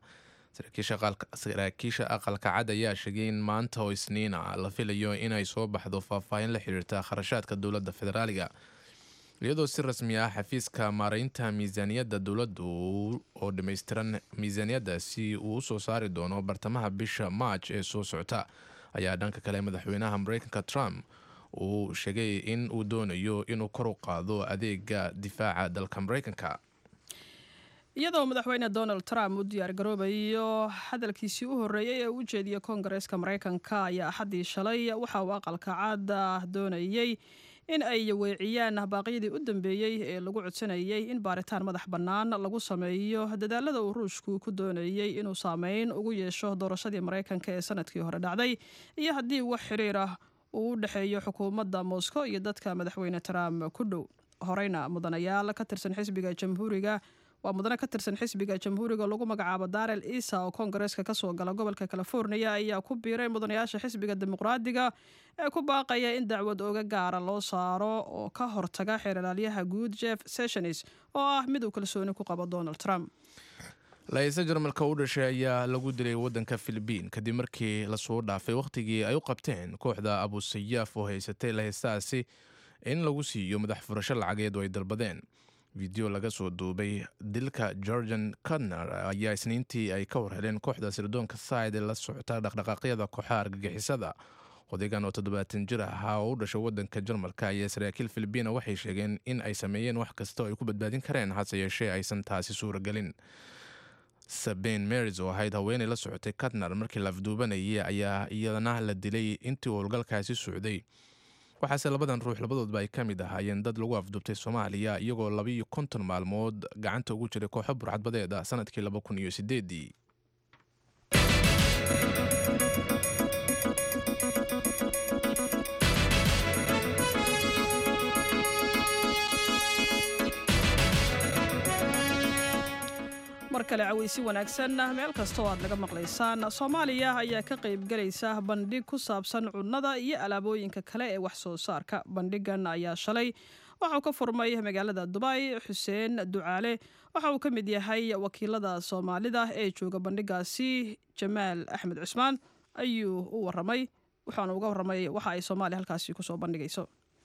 saraakiisha aqalka cad ayaa sheegay in maanta oo isniina la filayo inay soo baxdo faahfaahin la xiriirta kharashaadka dowladda federaaliga iyadoo si rasmi ah xafiiska maareynta miisaaniyadda dowladdu oo dhammaystiran miisaaniyaddaasi uu usoo saari doono bartamaha bisha maaj ee soo socota ayaa dhanka kale madaxweynaha mareykanka trump uu sheegay in uu doonayo inuu kor u qaado adeega difaaca dalka mareykanka iyadoo madaxweyne donald trump u diyaar garoobayo hadalkiisii u horreeyey ee u jeediyey koongareeska mareykanka ayaa axaddii shalay waxa uu aqalka caada doonayey in ay weeciyaan baaqyadii u dambeeyey ee lagu codsanayay in baaritaan madax bannaan lagu sameeyo dadaalada uu ruushku ku doonayey inuu saameyn ugu yeesho doorashadii mareykanka ee sanadkii hore dhacday iyo haddii wax xiriir ah uu u dhexeeyo xukuumadda moscow iyo dadka madaxweyne trump ku dhow horeyna mudanayaal ka tirsan xisbiga jamhuuriga waa mudane ka tirsan xisbiga jamhuuriga lagu magacaabo darel isa oo koongareeska kasoo gala gobolka california ayaa ku biiray mudanayaasha xisbiga dimuqraadiga ee ku baaqaya in dacwad oga gaara loo saaro oo ka hortaga xeeralaalyaha guud jeff sessions oo ah mid uu kalsooni ku qabo donald trump la-iise jarmalka u dhashay ayaa lagu dilay waddanka filibiin kadib markii lasoo dhaafay wakhtigii ay u qabteen kooxda abusayaaf oo haysatay laheystaasi in lagu siiyo madax furasho lacageed oo ay dalbadeen video laga soo duubay dilka georgian cudner ayaa isniintii ay ka warheleen kooxda sirdoonka side ee la socota dhaqdhaqaaqyada kooxaha argagixisada odaygan oo toddobaatan jir ahaa oo u dhashay waddanka jarmalka ayaa saraakiil filibiina waxay sheegeen in ay sameeyeen wax kasta oo ay ku badbaadin kareen hase yeeshee aysan taasi suuragelin saben maris oo ahayd haweenay la socotay cudner markii la afduubanayay ayaa iyadana la dilay intii uu howlgalkaasi socday waxaase labadan ruux labadoodba ay ka mid ahaayeen dad lagu afduubtay soomaaliya iyagoo labaiyo konton maalmood gacanta ugu jiray kooxo burcadbadeed ah sanadkii laba kun iyo sideedii mar kale caweysi wanaagsan meel kasta oo aad naga maqlaysaan soomaaliya ayaa ka qaybgalaysa bandhig ku saabsan cunnada iyo alaabooyinka kale ee wax soo saarka bandhigan ayaa shalay waxauu ka furmay magaalada dubay xuseen ducaale waxa uu ka mid yahay wakiilada soomaalida ee jooga bandhigaasi jamaal axmed cusmaan ayuu u waramay waxaana uga waramay waxa ay soomaaliya halkaasi kusoo bandhigayso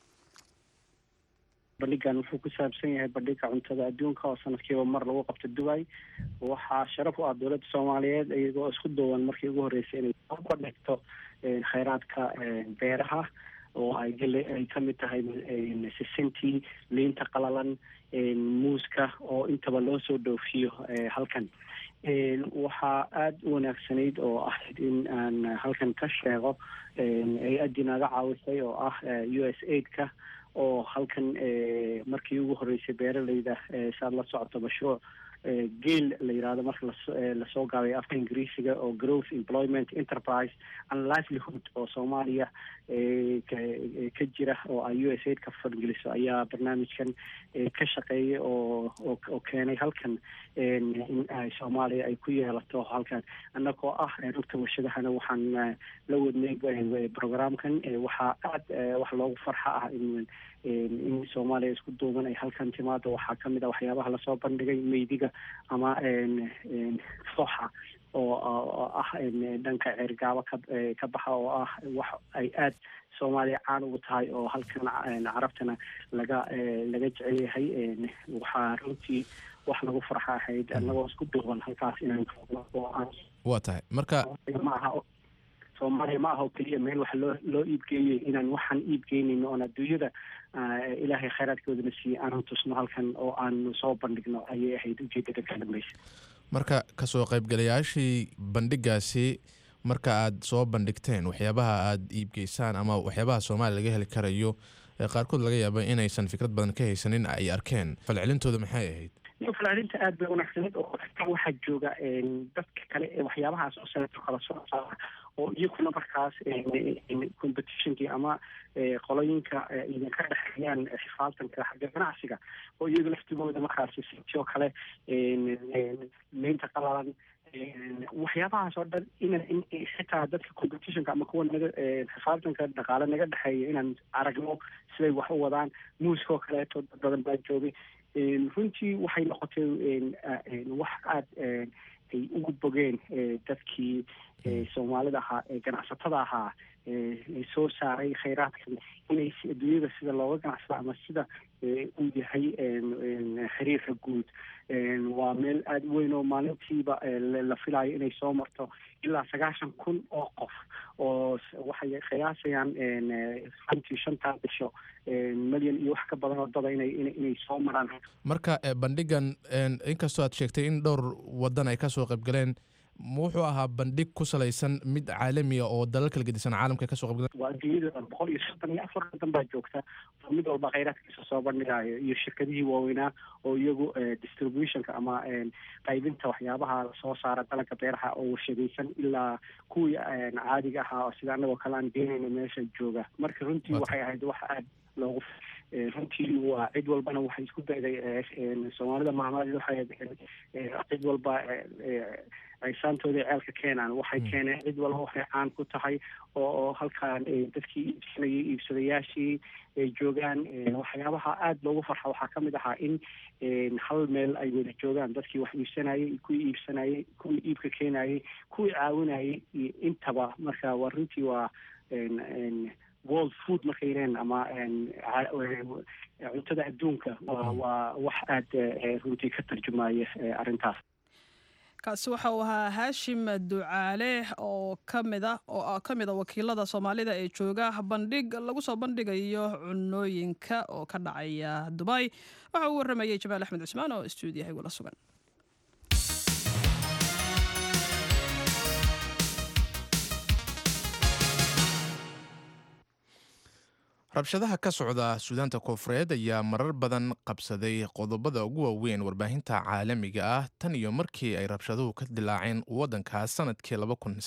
bandhigan wuxuu ku saabsan yahay bandhiga cuntada adduunka oo sanadkiiba mar lagu qabto dubai waxaa sharaf u ah dowladda soomaaliyeed iyagoo isku duwan markii ugu horreysay inay soo bandhigto kheyraadka beeraha oo ay gele ay kamid tahay sisintii liinta qalalan muuska oo intaba loo soo dhoofiyo halkan waxaa aada u wanaagsanayd oo ahayd in aan halkan ka sheego ay addii naga caawisay oo ah u s aidka oo halkan markii ugu horreysay beeralayda saad la socoto mashruuc geel la yirahdo marka lasoo gaabay afka ingiriisiga oo growth employment enterprise and livelihood oo soomaaliya ka jira oo ay u s aid ka fangeliso ayaa barnaamijkan ka shaqeeyay oo oo keenay halkan in ay soomaaliya ay ku yeelato halkan annagoo ah rugta warshadahana waxaan la wadnay programkan waxaa aada wax loogu farxa ah in in soomaaliya isku duuban ay halkan timaado waxaa kamid ah waxyaabaha lasoo bandhigay meydiga ama fooxa oo oo ah dhanka ceergaabo ka ka baxa oo ah wax ay aad soomaaliya caan ugu tahay oo halkan carabtana laga laga jecel yahay waxaa runtii wax lagu farxa ahayd annagoo isku duuban halkaas inaan oo aan waa tahay marka ma aha soomaaliya ma aha oo keliya meel wax loo loo iibgeeyey inaan waxaan iibgeynayno oon adduunyada ilaahay khayraadkoodana siiyey aanan tusno halkan oo aanu soo bandhigno ayay ahayd ujeedada ka dambeysa marka kasoo qaybgalayaashii bandhigaasi marka aad soo bandhigteen waxyaabaha aad iibgeysaan ama waxyaabaha soomaaliya laga heli karayo ee qaarkood laga yaaba inaysan fikrad badan ka haysanin ay arkeen falcelintooda maxay ahayd falcelinta aad bay wanaagsaneed oo waxaa jooga dadka kale ee waxyaabahaas oo sanato kala soo saara oo iyaguna markaas competitionkii ama qolooyinka idinka dhexeeyaan xifaaltanka xagga ganacsiga oo iyaga laftigooda markaas sitoo kale meynta qalalan waxyaabahaas oo dhan inan xitaa dadka competitionka ama kuwa naga xifaaltanka dhaqaale naga dhexeeya inaan aragno siday wax u wadaan muuskoo kaleeto dad badan baa joogay runtii waxay noqotay wax aada ay ugu bogeen dadkii soomaalida ahaa ee ganacsatada ahaa soo saaray khayraadkan inay adduunyada sida looga ganacsada ama sida uu yahay xiriirka guud waa meel aada u weyn oo maalintiiba la filayo inay soo marto ilaa sagaashan kun oo qof oo waxay qiyaasayaan runtii shantaa bisho milyan iyo wax ka badan oo dada inay inay soo maraan marka bandhigan inkastoo aad sheegtay in dhowr wadan ay kasoo qaybgaleen wuxuu ahaa bandhig ku salaysan mid caalamiya oo dalal kala gedisan caalamka kasoo qaybgaleen waa adduunyada boqol iyo soddon iyo afar wadan baa joogta oo mid walba khayraadkiisa soo bandhigayo iyo shirkadihii waaweynaa oo iyagu distributionka ama qaybinta waxyaabaha soo saara dalagga beeraha oo warshadaysan ilaa kuwii caadiga ahaa oo sida annagoo kale aan geenayna meesha jooga marka runtii waxay ahayd wax aada loogu runtii waa cid walbana waxay isku dayday soomaalida maamaadeed waxay cid walba aysaantooda ceelka keenaan waxay keeneen cid walba waxay caan ku tahay oo oo halkaan dadkii iibsanayay iibsadayaashii ay joogaan waxyaabaha aada loogu farxa waxaa ka mid ahaa in hal meel ay wada joogaan dadkii wax iibsanayay kuwii iibsanayay kuwii iibka keenayay kuwii caawinayay iyo intaba marka waa runtii waa world food markay yireen ama cuntada adduunka waa waa wax aada runtii ka tarjumaya arrintaas kaasi waxa uu ahaa haashim ducaale oo kamida oo ka mid a wakiilada soomaalida ee jooga bandhig lagu soo bandhigayo cunooyinka oo ka dhacaya dubay waxa uu waramayay jamaal axmed cusmaan oo stuudiyaha igula sugan rabshadaha ka socda suudaanta koofureed ayaa marar badan qabsaday qodobada ugu waaweyn warbaahinta caalamiga ah tan iyo markii ay rabshaduhu ka dilaaceen waddankaas sanadkii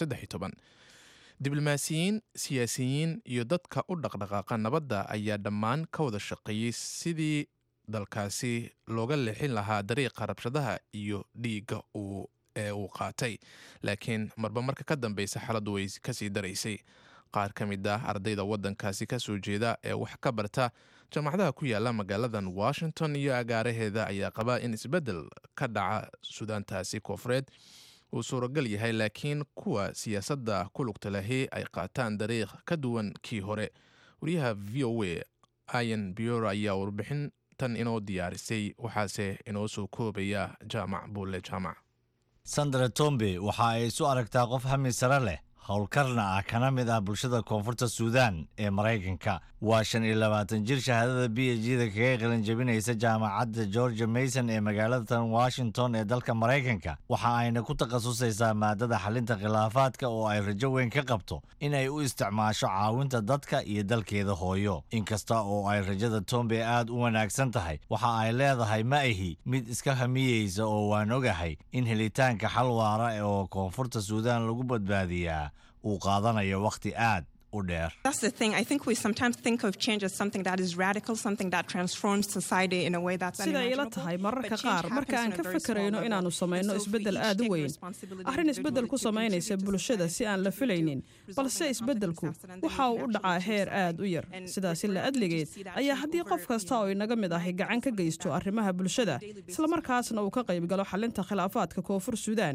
diblomaasiyiin siyaasiyiin iyo dadka u dhaqdhaqaaqa nabadda ayaa dhammaan ka wada shaqeeyey sidii dalkaasi looga leexin lahaa dariiqa rabshadaha iyo dhiigga ee uu qaatay laakiin marba marka ka dambeysa xaaladdu way kasii daraysay qaar ka mid ah ardayda waddankaasi ka soo jeeda ee wax ka barta jaamacadaha ku yaala magaaladan washington iyo agaaraheeda ayaa qabaa in isbeddel ka dhaca suudaantaasi koofureed uu suuragal yahay laakiin kuwa siyaasadda ku lugta lahi ay qaataan dariiq ka duwan kii hore wariyaha v o a ian bioro ayaa warbixin tan inoo diyaarisay waxaase inoo soo koobaya jaamac buulle jaamac sandra tombe waxa ay isu aragtaa qof hami sare leh howlkarna ah kana mid ah bulshada koonfurta suudaan ee maraykanka waa shan iyo labaatan jir shahaadada b h da kaga qalin jabinaysa jaamacadda georgia mason ee magaalada washington ee dalka maraykanka waxa ayna ku takhasusaysaa maadada xalinta khilaafaadka oo ay rajo weyn ka qabto in ay u isticmaasho caawinta dadka iyo dalkeeda hooyo inkasta oo ay rajada tombe aad u wanaagsan tahay waxa ay leedahay ma ahi mid iska hamiyeysa oo waan ogahay in helitaanka xal waara oo koonfurta suudaan lagu badbaadiyaa uu qaadanayo wakhti aad u dheer That's the thing. I think we sometimes think of change as something that is radical, something that transforms society in a way that's sida ila unimaginable. tahay mararka But change qaar marka aan happens ka on a very fakarayno small inaannu level. samayno And so if we isbeddel each aad u take weyn responsibility arrin isbeddel ku individually to samaynaysa bulshada si aan la filaynin balse isbeddelku waxa uu u dhacaa heer aad u yar sidaasi la adligeed ayaa haddii qof kasta oo inaga mid ahi gacan ka geysto arrimaha bulshada islamarkaasna uu ka qayb galo xalinta khilaafaadka koonfur suudaan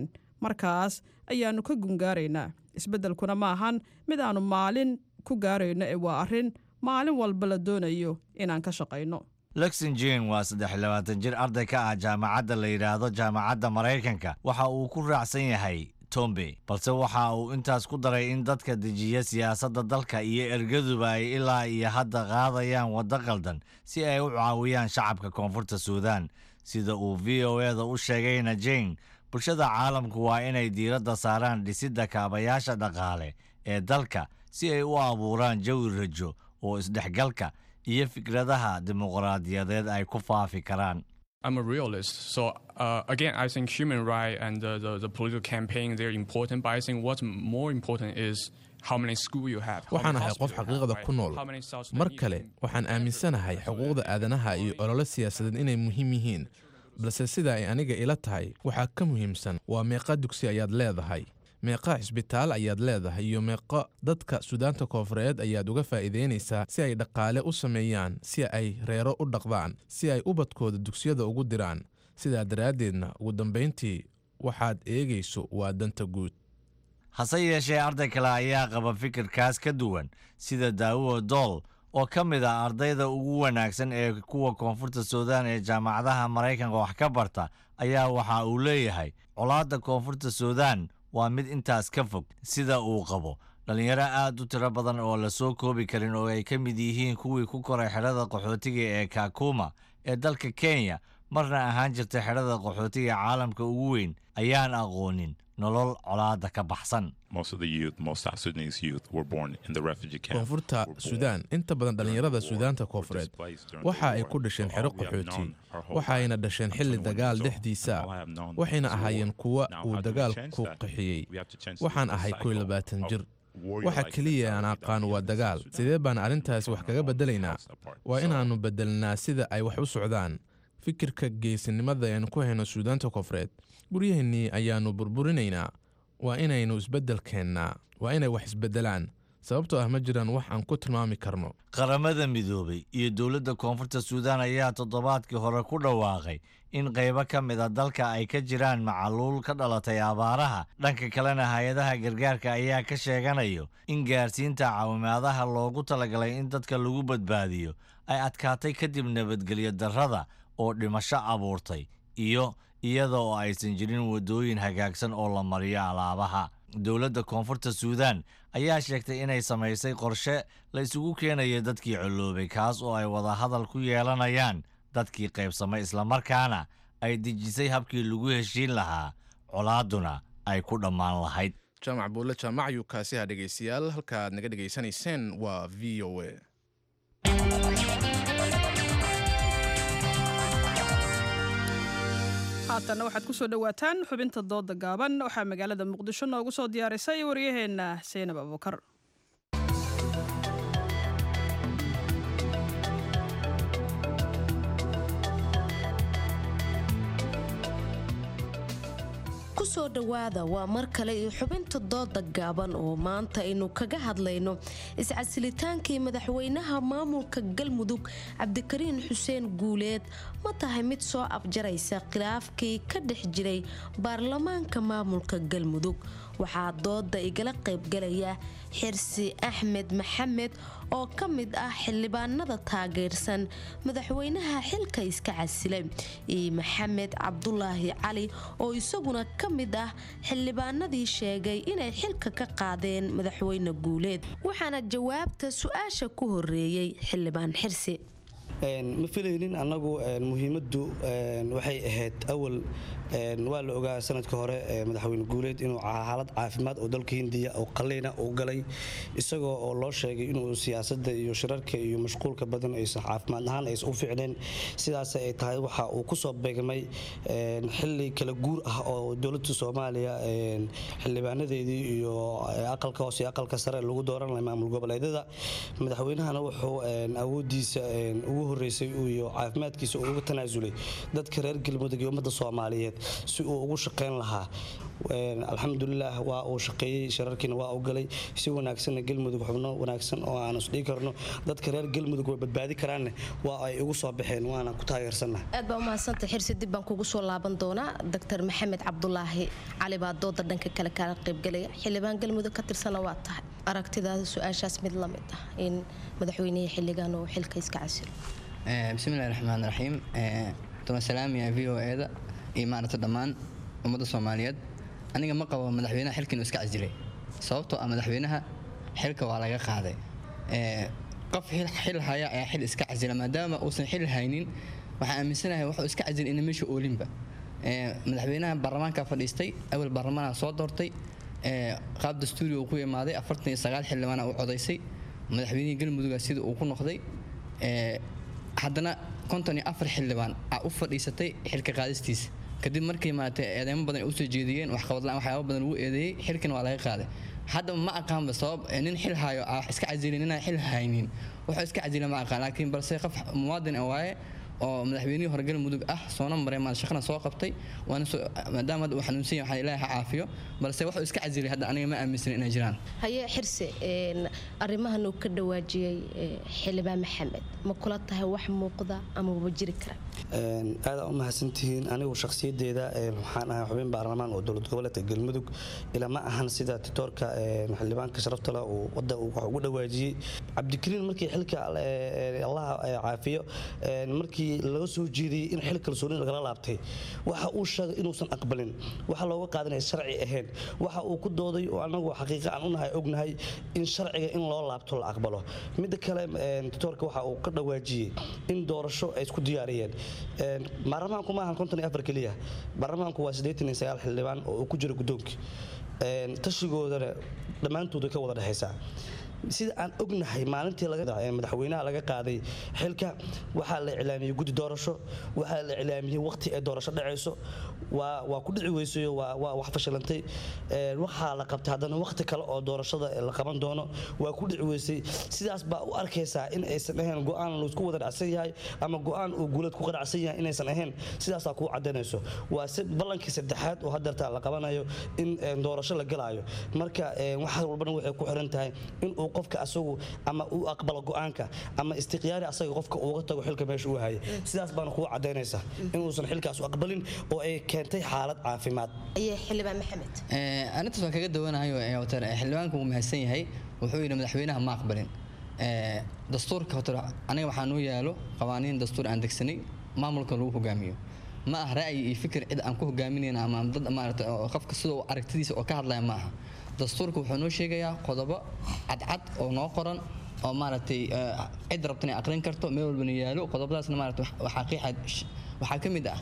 markaas ayaannu ka gungaaraynaa isbeddelkuna ma ahan mid aannu maalin ku gaarayno ee waa arrin maalin walba la doonayo inaan ka shaqayno luxinjin waa saddex iyo labaatan jir arday ka ah jaamacadda la yidhaahdo jaamacadda maraykanka waxa uu ku raacsan yahay tombe balse waxa uu intaas ku daray in dadka dejiya siyaasadda dalka iyo ergaduba ay ilaa iyo hadda qaadayaan waddo qaldan si ay u caawiyaan shacabka koonfurta suudaan sida uu v o eda u sheegayna jane bulshada caalamku waa inay diiradda saaraan dhisidda kaabayaasha dhaqaale ee dalka si ay u abuuraan jawi rajo oo isdhexgalka iyo fikradaha dimuqraadiyadeed ay ku faafi karaan I'm a realist. So uh, again, I think human rights and the, the, the political campaign they're important, but I think what's more important is how many schools you have. how waxaan many ahay qof hospitals you have, xaqiiqda right? ku nool How many South mar Sudanese kale waxaan aaminsanahay xuquuqda aadanaha iyo olole siyaasadeed inay muhiim yihiin balse sida ay aniga ila tahay waxaa ka muhiimsan waa meeqa dugsi ayaad leedahay meeqa cisbitaal ayaad leedahay iyo meeqa dadka suudaanta koonfureed ayaad uga faa'iidaynaysaa si ay dhaqaale u sameeyaan si ay reero u dhaqdaan si ay ubadkooda dugsiyada ugu diraan sidaa daraaddeedna ugu dambayntii waxaad eegayso waa danta guud hase yeeshee arday kale ayaa qaba fikirkaas ka duwan sida daawuo dool oo ka mid ah ardayda ugu wanaagsan ee kuwa koonfurta suudaan ee jaamacadaha maraykanka wax ka barta ayaa waxa uu leeyahay colaadda koonfurta suudaan waa mid intaas ka fog sida uu qabo dhallinyaro aad u tiro badan oo la soo koobi karin oo ay ka mid yihiin kuwii ku koray xedhada qaxootiga ee kakuma ee dalka kenya marna ahaan jirta xedhada qaxootiga caalamka ugu weyn ayaan aqoonin nolol colaadda ka baxsan Most of the youth, most South Sudanese youth, were born in the refugee camp. koonfurta suudaan inta badan dhallinyarada suudaanta koonfureed waxa ay ku dhasheen xero qaxooti waxayna dhasheen xilli dagaal dhexdiisa waxayna ahaayeen kuwa uu dagaalku qaxiyey waxaan ahay kow iyo labaatan jir waxa keliya aan aqaan waa dagaal sidee baan arrintaasi wax kaga beddelaynaa waa inaannu beddelnaa sida ay wax u socdaan fikirka geesinimada aynu ku hayno suudaanta koonfureed guryaheennii ayaannu burburinaynaa waa inaynu isbeddel keennaa waa inay wax isbeddelaan sababtoo ah ma jiraan wax aan ku tilmaami karno qaramada midoobay iyo dowladda koonfurta suudaan ayaa toddobaadkii hore ku dhawaaqay in qaybo ka mid a dalka ay ka jiraan macaluul ka dhalatay abaaraha dhanka kalena hay-adaha gargaarka ayaa ka sheeganayo in gaarsiinta caawimaadaha loogu talagalay in dadka lagu badbaadiyo ay adkaatay kadib nabadgelyo darrada oo dhimasho abuurtay iyo iyada oo aysan jirin waddooyin hagaagsan oo la mariyo alaabaha dowladda koonfurta suudaan ayaa sheegtay inay samaysay qorshe la isugu keenayo dadkii colloobay kaas oo ay wadahadal ku yeelanayaan dadkii qaybsamay islamarkaana ay dejisay habkii lagu heshiin lahaa colaaduna ay ku dhammaan lahayd jaamac buulle jaamac ayuu kaasi ha dhegaystayaal halka aad naga dhegaysanayseen waa v o a haatanna waxaad ku soo dhowaataan xubinta dooda gaaban waxaa magaalada muqdisho noogu soo diyaarisay waryaheenna seynab abuukar kusoo dhowaada waa mar kale iyo xubinta dooda gaaban oo maanta aynu kaga hadlayno iscasilitaankii madaxweynaha maamulka galmudug cabdikariin xuseen guuleed ma tahay mid soo afjaraysa khilaafkii ka dhex jiray baarlamaanka maamulka galmudug waxaa dooda igala qaybgalaya xirsi axmed maxamed oo ka mid ah xildhibaanada taageersan madaxweynaha xilka iska casilay iyo maxamed cabdulaahi cali oo isaguna ka mid ah xildhibaanadii sheegay inay xilka ka qaadeen madaxweyne guuleed waxaana jawaabta su-aasha ku horeeyey xildhibaan xirsi ma filaynin annagu muhiimaddu waxay ahayd awal waa la ogaa sanadka hore madaxweyne guuleed inuu xaalad caafimaad oo dalka hindiya oo qalliina uu galay isagoo oo loo sheegay inuu siyaasadda iyo shirarka iyo mashquulka badan aysan caafimaad ahaan aysan u fiicneen sidaas ay tahay waxa uu ku soo beegmay xilli kala guur ah oo dowladda soomaaliya xildhibaanadeedii iyo aqalka hoose iyo aqalka sare lagu dooran lahay maamul goboleedyada madaxweynahana wuxuu awoodiisa ugu horreysay iyo caafimaadkiisa uu uga tanaasulay dadka reer galmudug iyo ummadda soomaaliyeed si uu ugu shaqayn lahaa alxamdulilah waa uu shaqeeyey shirarkiina waa u galay si wanaagsanna galmudug xubno wanaagsan oo aan isdhigi karno dadka reer galmudug way badbaadi karaanne waa ay ugu soo baxeen waana ku taageersanna aad baa umahadsanta xirsi dib baan kugu soo laaban doonaa doctor maxamed cabdulaahi cali baa dooda dhanka kale kaala qaybgalaya xildhibaan galmudug ka tirsana waa tahay aragtidaada su-aashaas mid la mid ah in madaxweynihii xilligan uu xilka iska casilo bismillahi raxmaan raxiim tuma salaamiya v o eda iyo maaragta dhammaan ummadda soomaaliyeed aniga ma qabo madaxweynaha xilka inuu iska casilay sababtoo ah madaxweynaha xilka waa laga qaaday qof xil haya ayaa xil iska casila maadaama uusan xil haynin waxaan aaminsanahay wuxuu iska casilay ina meesha oolinba madaxweynaha baarlamaanka fadhiistay awal baarlamaanka soo doortay qaab dastuuri uu ku imaaday afartan iyo sagaal xildhibaana u codaysay madaxweynihii galmuduga sida uu ku noqday haddana konton iyo afar xildhibaan aa u fadhiisatay xilka qaadistiisa kadib markii maaragtay eedeymo badan ay usoo jeediyeen waxqabadla-aan waxyaaba badan lagu eedeeyey xilkana waa laga qaaday hadda ma aqaanba sabab nin xil hayo ah wax iska casilin inaan xil haynin wuxuu iska casila ma aqaan laakiin balse qof muwaadin ah waaye oo madaxweynihii hore galmudug ah soona maray maal shaqana soo qabtay waana maadaama hadda uu xanuunsan yahay waxaan ilaahay ha caafiyo balse wuxuu iska casilay hadda aniga ma aaminsan inay jiraan haye xirse arrimahan uu ka dhawaajiyey xildhibaan maxamed ma kula tahay wax muuqda ama waba jiri kara aadaa u mahadsantihiin anigu shakhsiyadeeda waxaan ahay xubin baarlamaan oo dowlad goboleedka galmudug ilaa ma ahan sida titoorka xildhibaanka sharafta leh uu wadda wax ugu dhawaajiyey cabdikariin markii xilka allah caafiyo markii laga soo jeediyey in xil kalsooni lagala laabtay waxa uu sheegay inuusan aqbalin waxa looga qaadanaya sharci ahayn waxa uu ku dooday oo anagu xaqiiqa aan unahay ognahay in sharciga in loo laabto la aqbalo midda kale titoorka waxa uu ka dhawaajiyey in doorasho ay isku diyaariyeen baarlamaanku ma ahan konton iyo afar keliya baarlamaanku waa siddeetan iyo sagaal xildhibaan oo uu ku jiro guddoonkii tashigoodana dhammaantooda ka wada dhexaysaa sida aan ognahay maalintii madaxweynaha laga qaaday xilka waxaa la iclaamiyey guddi doorasho waxaa la iclaamiyey waqti ay doorasho dhacayso waa ku dhici weysayo waa wax fashilantay waxaa la qabtay haddana waqti kale oo doorashada la qaban doono waa ku dhici weysay sidaas baa u arkaysaa in aysan ahayn go-aan laisku wada dhacsan yahay ama go-aan uu guuleed ku qanacsan yahay inaysan ahayn sidaasaa kuu cadaynayso waa ballankii saddexaad oo hadeerta la qabanayo in doorasho la galaayo marka wax walbana waxay ku xiran tahay in uu qofka asagu ama uu aqbalo go-aanka ama istiqyaari asaga qofka uuga tago xilka meesha uu haya sidaas baana kuu cadaynaysaa inuusan xilkaas u aqbalin oo ay keentay xaalad caafimaad xildhibaan maxamed arintaas waan kaga dawanayo water xildhibaanku wuu mahadsan yahay wuxuu yidhi madaxweynaha ma aqbalin dastuurka hotor aniga waxaa noo yaalo qawaaniin dastuur aan degsanay maamulka lagu hogaamiyo ma ah ra'yi iyo fikir cid aan ku hogaaminayna ama dad maarata qofka sidoo aragtidiisa oo ka hadlaya ma aha dastuurka wuxuu noo sheegayaa qodobo cadcad oo noo qoran oo maaragtay cid rabtan ay aqrin karto meel walbana yaalo qodobadaasna maarata waxaa qiixa waxaa ka mid ah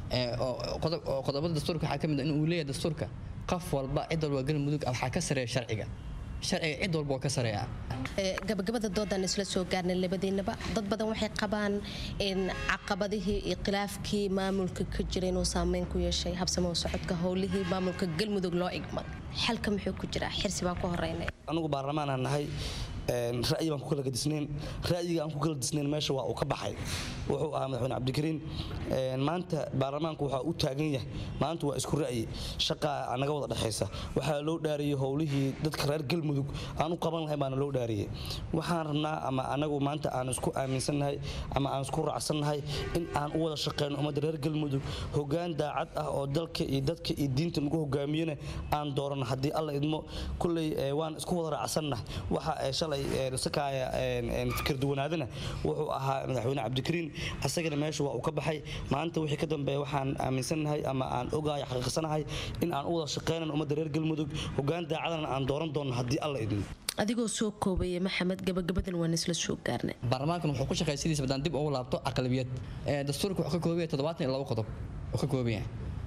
qodobada dastuurka waxaa ka mid ah in uu leeyahay dastuurka qof walba cid walba galmudug waxaa ka sareeya sharciga sharciga cid walba oo ka sareeya gabagabada doodaan isla soo gaarnay labadiinaba dad badan waxay qabaan in caqabadihii iyo khilaafkii maamulka ka jira inuu saameyn ku yeeshay habsamo socodka howlihii maamulka galmudug loo igmad xalka muxuu ku jiraa xirsi baan ku horeynay anigu baarlamaanaan nahay ra'yi baan ku kala gadisnayn ra'yiga aan ku kala disnayn meesha waa uu ka baxay wuxuu ahaa madaxweyne cabdikariin maanta baarlamaanku waxaa u taagan yahay maanta waa isku ra'yi shaqaa naga wada dhexaysa waxaa loo dhaariyey howlihii dadka reer galmudug aan u qaban lahayn baana loo dhaariyey waxaan rabnaa ama anagu maanta aan isku aaminsannahay ama aan isku raacsannahay in aan u wada shaqeyno ummadda reer galmudug hogaan daacad ah oo dalka iyo dadka iyo diinta nagu hogaamiyana aan doorano haddii alla idmo kulley waan isku wada raacsannahay waxa shalay sakaaya fikir duwanaadana wuxuu ahaa madaxweyne cabdikariin asagana meesha waa uu ka baxay maanta wixii ka dambeeya waxaan aaminsannahay ama aan ogahay xaqiiqsanahay in aan u wada shaqeynan ummadda reer galmudug hogaan daacadana aan dooran doono haddii alla idmo adigoo soo koobaya maxamed gabagabadan waan isla soo gaarnay baarlamaankan wuxuu ku shaqeeya sidiisa badaan dib ugu laabto aqlabiyad dastuurka wuxuu ka kooban yahay toddobaatan iyo labo qodob uu ka kooban yahay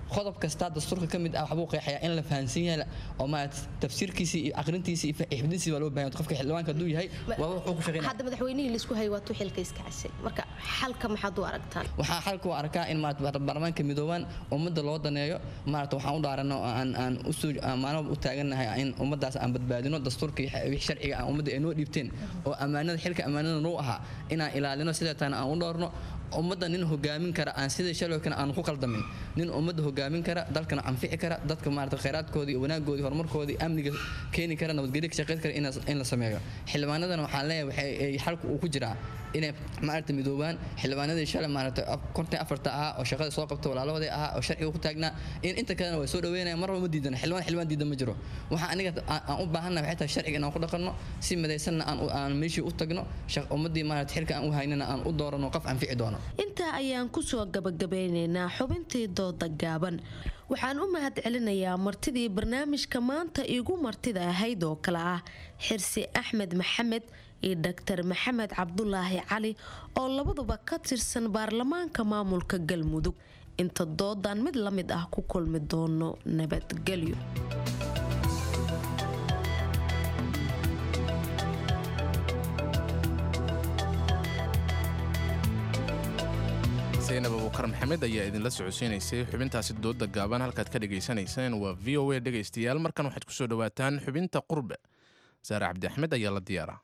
qodob kasta dastuurka ka mid ah waxbuu qeexayaa in la fahansan yahay oo maarata tafsiirkiisii iyo aqrintiisii iyo xifdintiisii baa loo baahan qofka xildhibaanka hadduu yahay waa wuxuu ku shaqeynaya hadda madaxweynihii laisku hayay waa tuu xilka iska cashay marka xalka maxaad u aragtaan waxaa xalka u arkaa in maarata baarlamaanka midoobaan ummadda loo daneeyo maarata waxaan u dhaarano aan aan usoo maalin u taagannahay in ummaddaas aan badbaadino dastuurka iyo wixii sharciga aan ummadda ay noo dhiibteen oo ammaanada xilka ammaanada noo ahaa inaan ilaalino sideetana aan u dhoorno ummadda nin hogaamin kara aan sidii shalowkana aan ku qaldamin nin ummadda hogaamin kara dalkana anfici kara dadka maarata khayraadkoodii wanaagoodii horumarkoodii amniga keeni kara nabadgelyo ka shaqeyn kara in la sameeyo xildhibaanadana waxaan leeyahay waxay xalku uu ku jiraa inay maarata midoobaan xildhibaanadii shalay maarata konton afarta ahaa oo shaqada soo qabta walaalahooday ahaa oo sharciga ku taagnaa in inta kalena way soo dhaweynaya marba ma diidana xildhibaan xildhibaan diidan ma jiro waxaa aniga aan u baahannahay waxay tahay sharciga inaan ku dhaqanno si midaysanna aan aan meeshii u tagno ummaddii maarata xilka aan u haynana aan u doorano qof anfici doono intaa ayaan kusoo gabagabeynaynaa xubintii dooda gaaban waxaan u mahad celinayaa martidii barnaamijka maanta igu martida ahayd oo kale ah xirsi axmed maxamed iyo dhaktar maxamed cabdulaahi cali oo labaduba ka tirsan baarlamaanka maamulka galmudug inta doodan mid la mid ah ku kulmi doono nabadgelyo zaynab abukar maxamed ayaa idinla socodsiinaysay xubintaasi dooda gaaban halkaad ka dhegaysanayseen waa v o a dhegaystayaal markan waxaad ku soo dhowaataan xubinta qurbe saare cabdi axmed ayaa la diyaaraa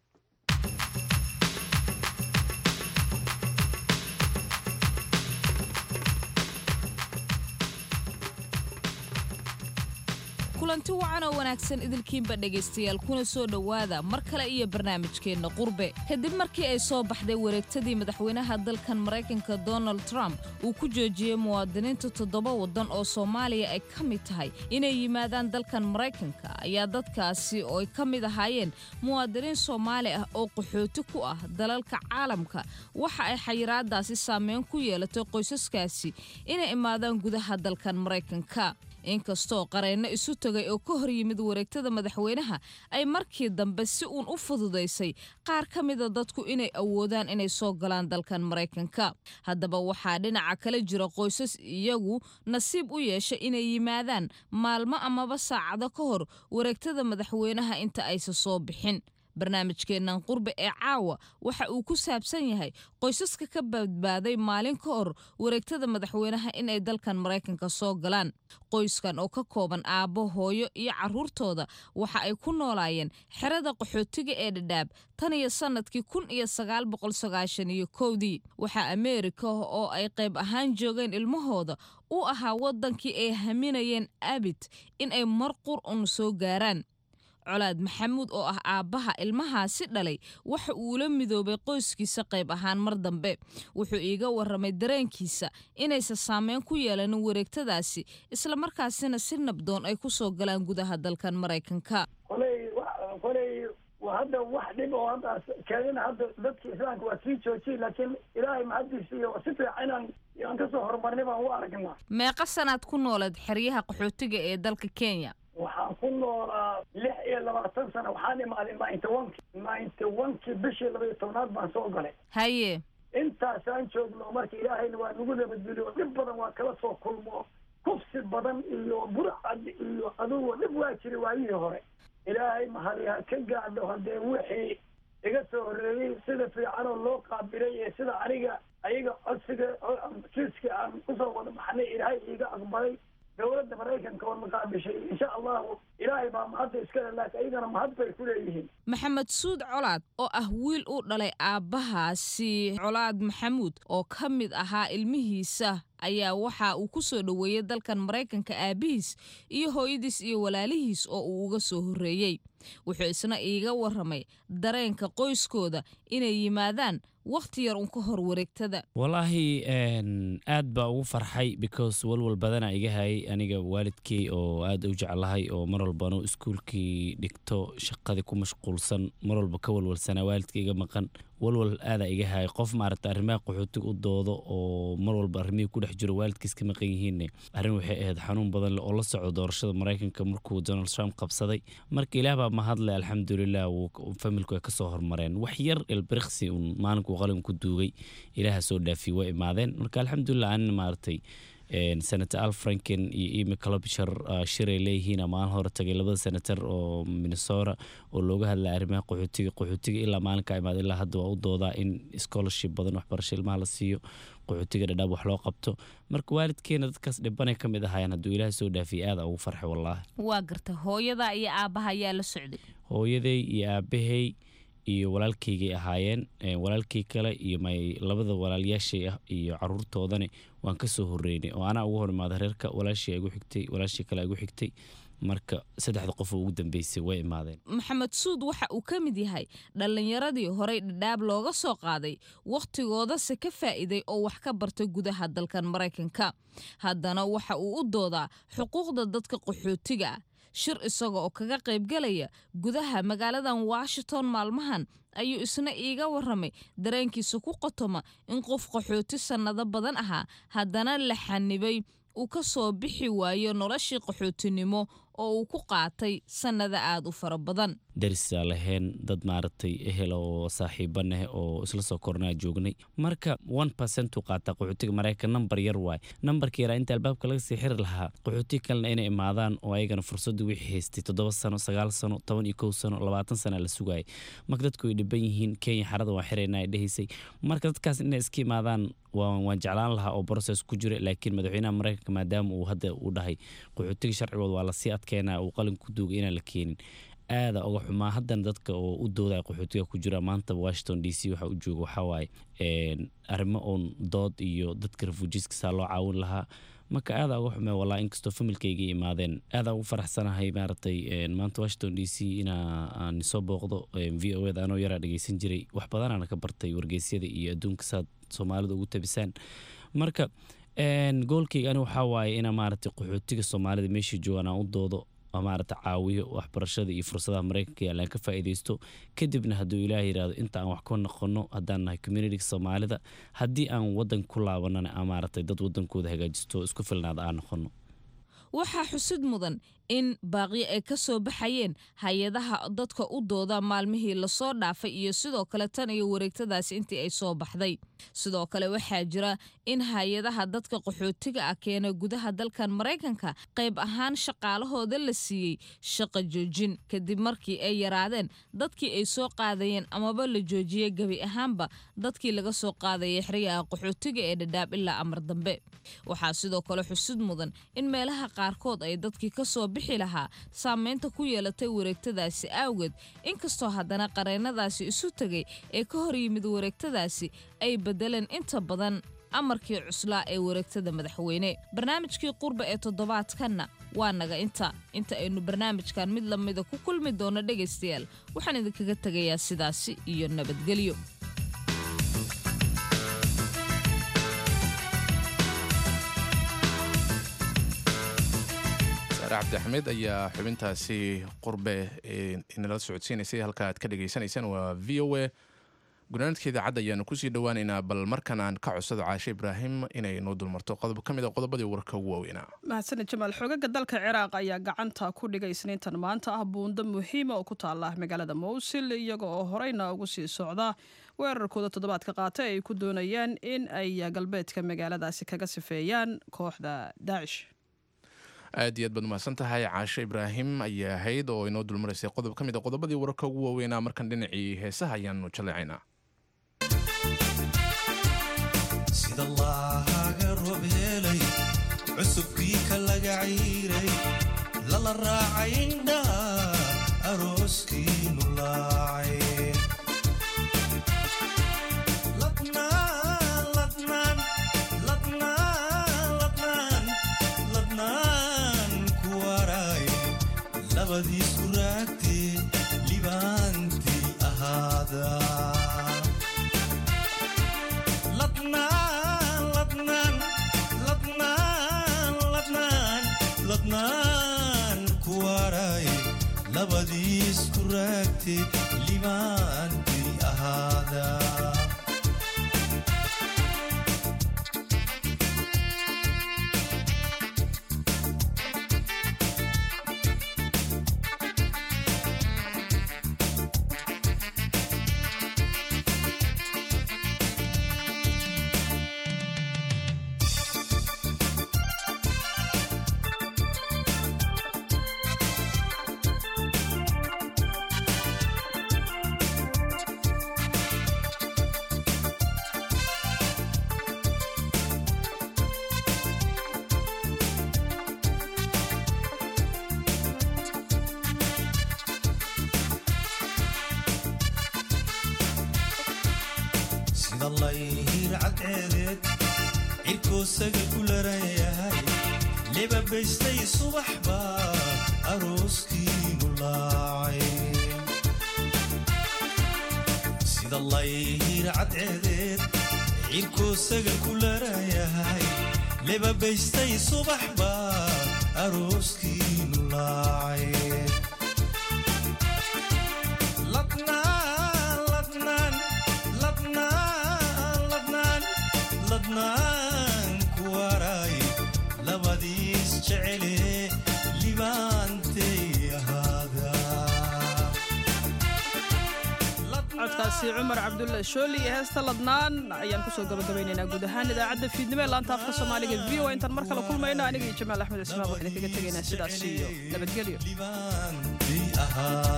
kulanti wacan oo wanaagsan idilkiinba dhegaystayaal kuna soo dhowaada mar kale iyo barnaamijkeenna qurbe kadib markii ay soo baxday wareegtadii madaxweynaha dalkan maraykanka donald trump uu ku joojiyey muwaadiniinta toddoba waddan oo soomaaliya ay ka mid tahay inay yimaadaan dalkan maraykanka ayaa dadkaasi oo ay ka mid ahaayeen muwaadiniin soomaali ah oo qaxooti ku ah dalalka caalamka waxa ay xayiraadaasi saameyn ku yeelatay qoysaskaasi inay imaadaan gudaha dalkan maraykanka inkastoo qareenno isu tagay oo ka hor yimid wareegtada madaxweynaha ay markii dambe si uun u fududaysay qaar ka mida dadku inay awoodaan inay soo galaan dalkan maraykanka haddaba waxaa dhinaca kale jira qoysas iyagu nasiib u yeesha inay yimaadaan maalmo amaba saacado ka hor wareegtada madaxweynaha inta aysa soo bixin barnaamijkeennan qurbe ee caawa waxa uu ku saabsan yahay qoysaska ka badbaaday maalin ka hor wareegtada madaxweynaha inay dalkan maraykanka soo galaan qoyskan oo ka kooban aabbo hooyo iyo carruurtooda waxa ay ku noolaayeen xerada qaxootiga ee dhadhaab tan iyo sannadkii kun iyo sagaal boqol sagaashan iyo kowdii waxaa ameerika oo ay qayb ahaan joogeen ilmahooda u ahaa waddankii ay haminayeen abid in ay mar qur un soo gaaraan colaad maxamuud oo ah aabbaha ilmahaasi dhalay waxa uu la midoobay qoyskiisa qayb ahaan mar dambe wuxuu iiga warramay dareenkiisa inaysan saameyn ku yeelanin wareegtadaasi islamarkaasina si nabdoon ay ku soo galaan gudaha dalkan maraykanka koley koley hadda wax dhib oo hadda keenina hadda dadki islaamka waa sii joojiyey laakiin ilaahay mahadiisa iyo si fiican inaan aan kasoo horumarnay baan u aragnaa meeqa sanaad ku noolayd xeryaha qaxootiga ee dalka kenya waxaan ku noolaa lix iyo labaatan sana waxaan imaaday ninety oneki ninety onekii bishii laba iyo tobnaad baan soo galay haye intaasaan joogno marka ilaahayna waa nagu nabadgeliyo dhib badan waa kala soo kulmo kufsi badan iyo burcad iyo adugo dhib waa jira waayihii hore ilaahay mahadi ha ka gaadho haddee wixii iga soo horreeyey sida fiicanoo loo qaabilay ee sida aniga ayaga codsiga kiiska aan kusoo wada baxnay ilaahay iiga aqbalay dowladda maraykanka oo maqaabishay insha allahu ilaahay baa mahadda iskale laakiin ayagana mahad bay ku leeyihiin maxamed suud colaad oo ah wiil u dhalay aabbahaasi colaad maxamuud oo ka mid ahaa ilmihiisa ayaa waxa uu ku soo dhoweeyey dalkan maraykanka aabbihiis iyo hooyadiis iyo walaalihiis oo uu uga soo horreeyey wuxuu isna iiga warramay dareenka qoyskooda inay yimaadaan wakhti yar un ka hor wareegtada walaahi aad baa ugu farxay because walwal badana iga hayay aniga waalidkii oo aad u jeclahay oo mar walbanu iskuulkii dhigto shaqadii ku mashquulsan mar walba ka walwalsanaa waalidka iga maqan walwal aadaa iga hayay qof maaragta arrimaha qaxootiga u doodo oo mar walba arrimihii ku dhex jiro waalidkiis ka maqan yihiinne arrin waxay ahayd xanuun badan leh oo la socdo doorashada maraykanka markuu donald trump qabsaday marka ilaah baa mahadle alxamdulilah familku ay kasoo hormareen wax yar elbiriksi un maalinkuu qalin ku duugay ilaaha soo dhaafiy waa imaadeen marka alxamdulilah anina maaragtay senator al franken iyo emy clobshar shiray leeyihiin maalin hore tagay labada senator oo minnesota oo looga hadlaya arrimaha qaxootiga qaxootiga ilaa maalinka imaad ilaa hadda waa u doodaa in scholarship badan waxbarasho ilmaha la siiyo qaxootiga dhadhaab wax loo qabto marka waalidkeena dadkaas dhibanay ka mid ahaayeen hadduu ilaahay soo dhaafiyay aada ugu farxay wallaahi waa garta hooyada iyo aabbaha ayaa la socday hooyaday iyo aabbahay iyo walaalkaygay ahaayeen walaalkay kale iyo my labada walaalyaashay ah iyo caruurtoodani waan ka soo horeynay oo anaa ugu hor imaada reerka walaashii igu xigtay walaashii kale igu xigtay marka saddexda qof oo ugu dambeysay way imaadeen maxamed suud waxa uu ka mid yahay dhallinyaradii horey dhadhaab looga soo qaaday wakhtigoodase ka faa'iiday oo wax ka bartay gudaha dalkan maraykanka haddana waxa uu u doodaa xuquuqda dadka qaxootiga ah shir isaga oo kaga qaybgalaya gudaha magaaladan washington maalmahan ayuu isna iiga warramay dareenkiisa ku qotoma in qof qaxooti sannado badan ahaa haddana la xanibay uu ka soo bixi waayo noloshii qaxootinimo oo uu ku qaatay sannado aad u fara badan darisaa lahayn dad maaragtay ehel oo saaxiibaneh oo isla soo kornaa joognay marka one percent uu qaataa qaxootiga maraykan nambar yar waay nambarka yaraa inta albaabka laga sii xiri lahaa qaxootiga kalena inay imaadaan oo ayagana fursaddu wixii haystay toddoba sano sagaal sano toban iyo kow sano labaatan sana la sugaayay marka dadku ay dhiban yihiin kenya xarada waa xirayna ay dhehaysay marka dadkaas inay iska imaadaan waan jeclaan lahaa oo process ku jira laakiin madaxweynaha maraykanka maadaama uu hadda uu dhahay qaxootiga sharcigooda waa lasii adkeynaa uu qalin ku duugay inaan la keenin aada uga xumaa haddana dadka oo u doodaya qaxootiga ku jira maanta washington d c waxa u jooga waxawaaye arrimo oon dood iyo dadka refujiiskasaa loo caawin lahaa marka aada uga xumee walaa inkastoo familkayga imaadeen aada ugu faraxsanahay maaragtay maanta washington d c inaan soo booqdo v o eda anoo yaraa dhegeysan jiray wax badanaana ka bartay wargeysyada iyo adduunka saad soomaalida ugu tabisaan marka goolkayga ani waxaa waaye inaa maaragtay qaxootiga soomaalida meeshii joogaan aan u doodo maarata caawiyo waxbarashada iyo fursadaha maraykanka yaalaan ka faa'iidaysto kadibna hadduu ilaah yidhaahdo inta aan wax ka noqono haddaan nahay communitiga soomaalida haddii aan waddanka ku laabanana aan maaragtay dad waddankooda hagaajisto isku filnaada aan noqono waxaa xusid mudan in baaqyo ay ka soo baxayeen hay-adaha dadka u dooda maalmihii lasoo dhaafay iyo sidoo kale tan iyo wareegtadaasi intii ay soo baxday sidoo kale waxaa jira in hay-adaha dadka qaxootiga ah keena gudaha dalkan maraykanka qayb ahaan shaqaalahooda la siiyey shaqa joojin kadib markii ay yaraadeen dadkii ay soo qaadayeen amaba la joojiyey gebi ahaanba dadkii laga soo qaadayay xeryaha qaxootiga ee dhadhaab ilaa amar dambe waxaa sidoo kale xusid mudan in meelaha qaarkood ay dadkii kasoo bixi lahaa saameynta ku yeelatay wareegtadaasi awgeed inkastoo haddana qareennadaasi isu tegay ee ka hor yimid wareegtadaasi ay bedeleen inta badan amarkii cuslaa ee wareegtada madaxweyne barnaamijkii qurba ee toddobaadkanna waa naga inta inta aynu barnaamijkan mid lamida ku kulmi doono dhegaystayaal waxaan idinkaga tegayaa sidaasi iyo nabadgelyo cabdi axmed ayaa xubintaasi qurbe inala socodsiinaysay halka aad ka dhagaysanaysaan waa v o a gunaanadka idaacadda ayaanu kusii dhowaaneynaa bal markan aan ka codsado caashe ibraahim inay noo dulmarto qodob ka mid a qodobadii warka ugu waaweynaa mahadsaned jamaal xoogaga dalka ciraaq ayaa gacanta ku dhigay isniintan maanta ah buundo muhiima oo ku taala magaalada mowsil iyaga oo horeyna ugu sii socda weerarkooda toddobaadka qaata ay ku doonayaan in ay galbeedka magaaladaasi kaga sifeeyaan kooxda daacish aad iyo aad baad umahadsan tahay caashe ibraahim ayaa ahayd oo inoo dulmaraysay qodob ka mid a qodobadii wararka ugu waaweynaa markan dhinacii heesaha ayaanu jaleecaynaa sida laaga roob helay cusubkii ka laga ciiray lala raacay indhaa arooskiinu laacay labadiisku raagtee libaantii ahaada ladnaan ku waray labadiisku raagtee libaantii ahaada cadceedeed cirkoosaga ku laran yahay libabaystay subax baa arooskiinu laacay sida layhir cadceedeed cirkoosaga ku laran yahay libabaystay subax baa arooskiinu laacay ladnaan ladnaan ladnaan ladnaan ladnaan ku waray labadiis jecele libaantay ahaada codkaasi cumar cabdulle shooli iyo heesta ladnaan ayaan kusoo gabagabaynaynaa guud ahaan idaacadda fiidnimo ee laanta afka soomaaliga v o intaan mar kale kulmayno aniga iyo jamaal axmed ismaaq waxaan kaga tegaynaa sidaas iyo nabadgelyo ahaa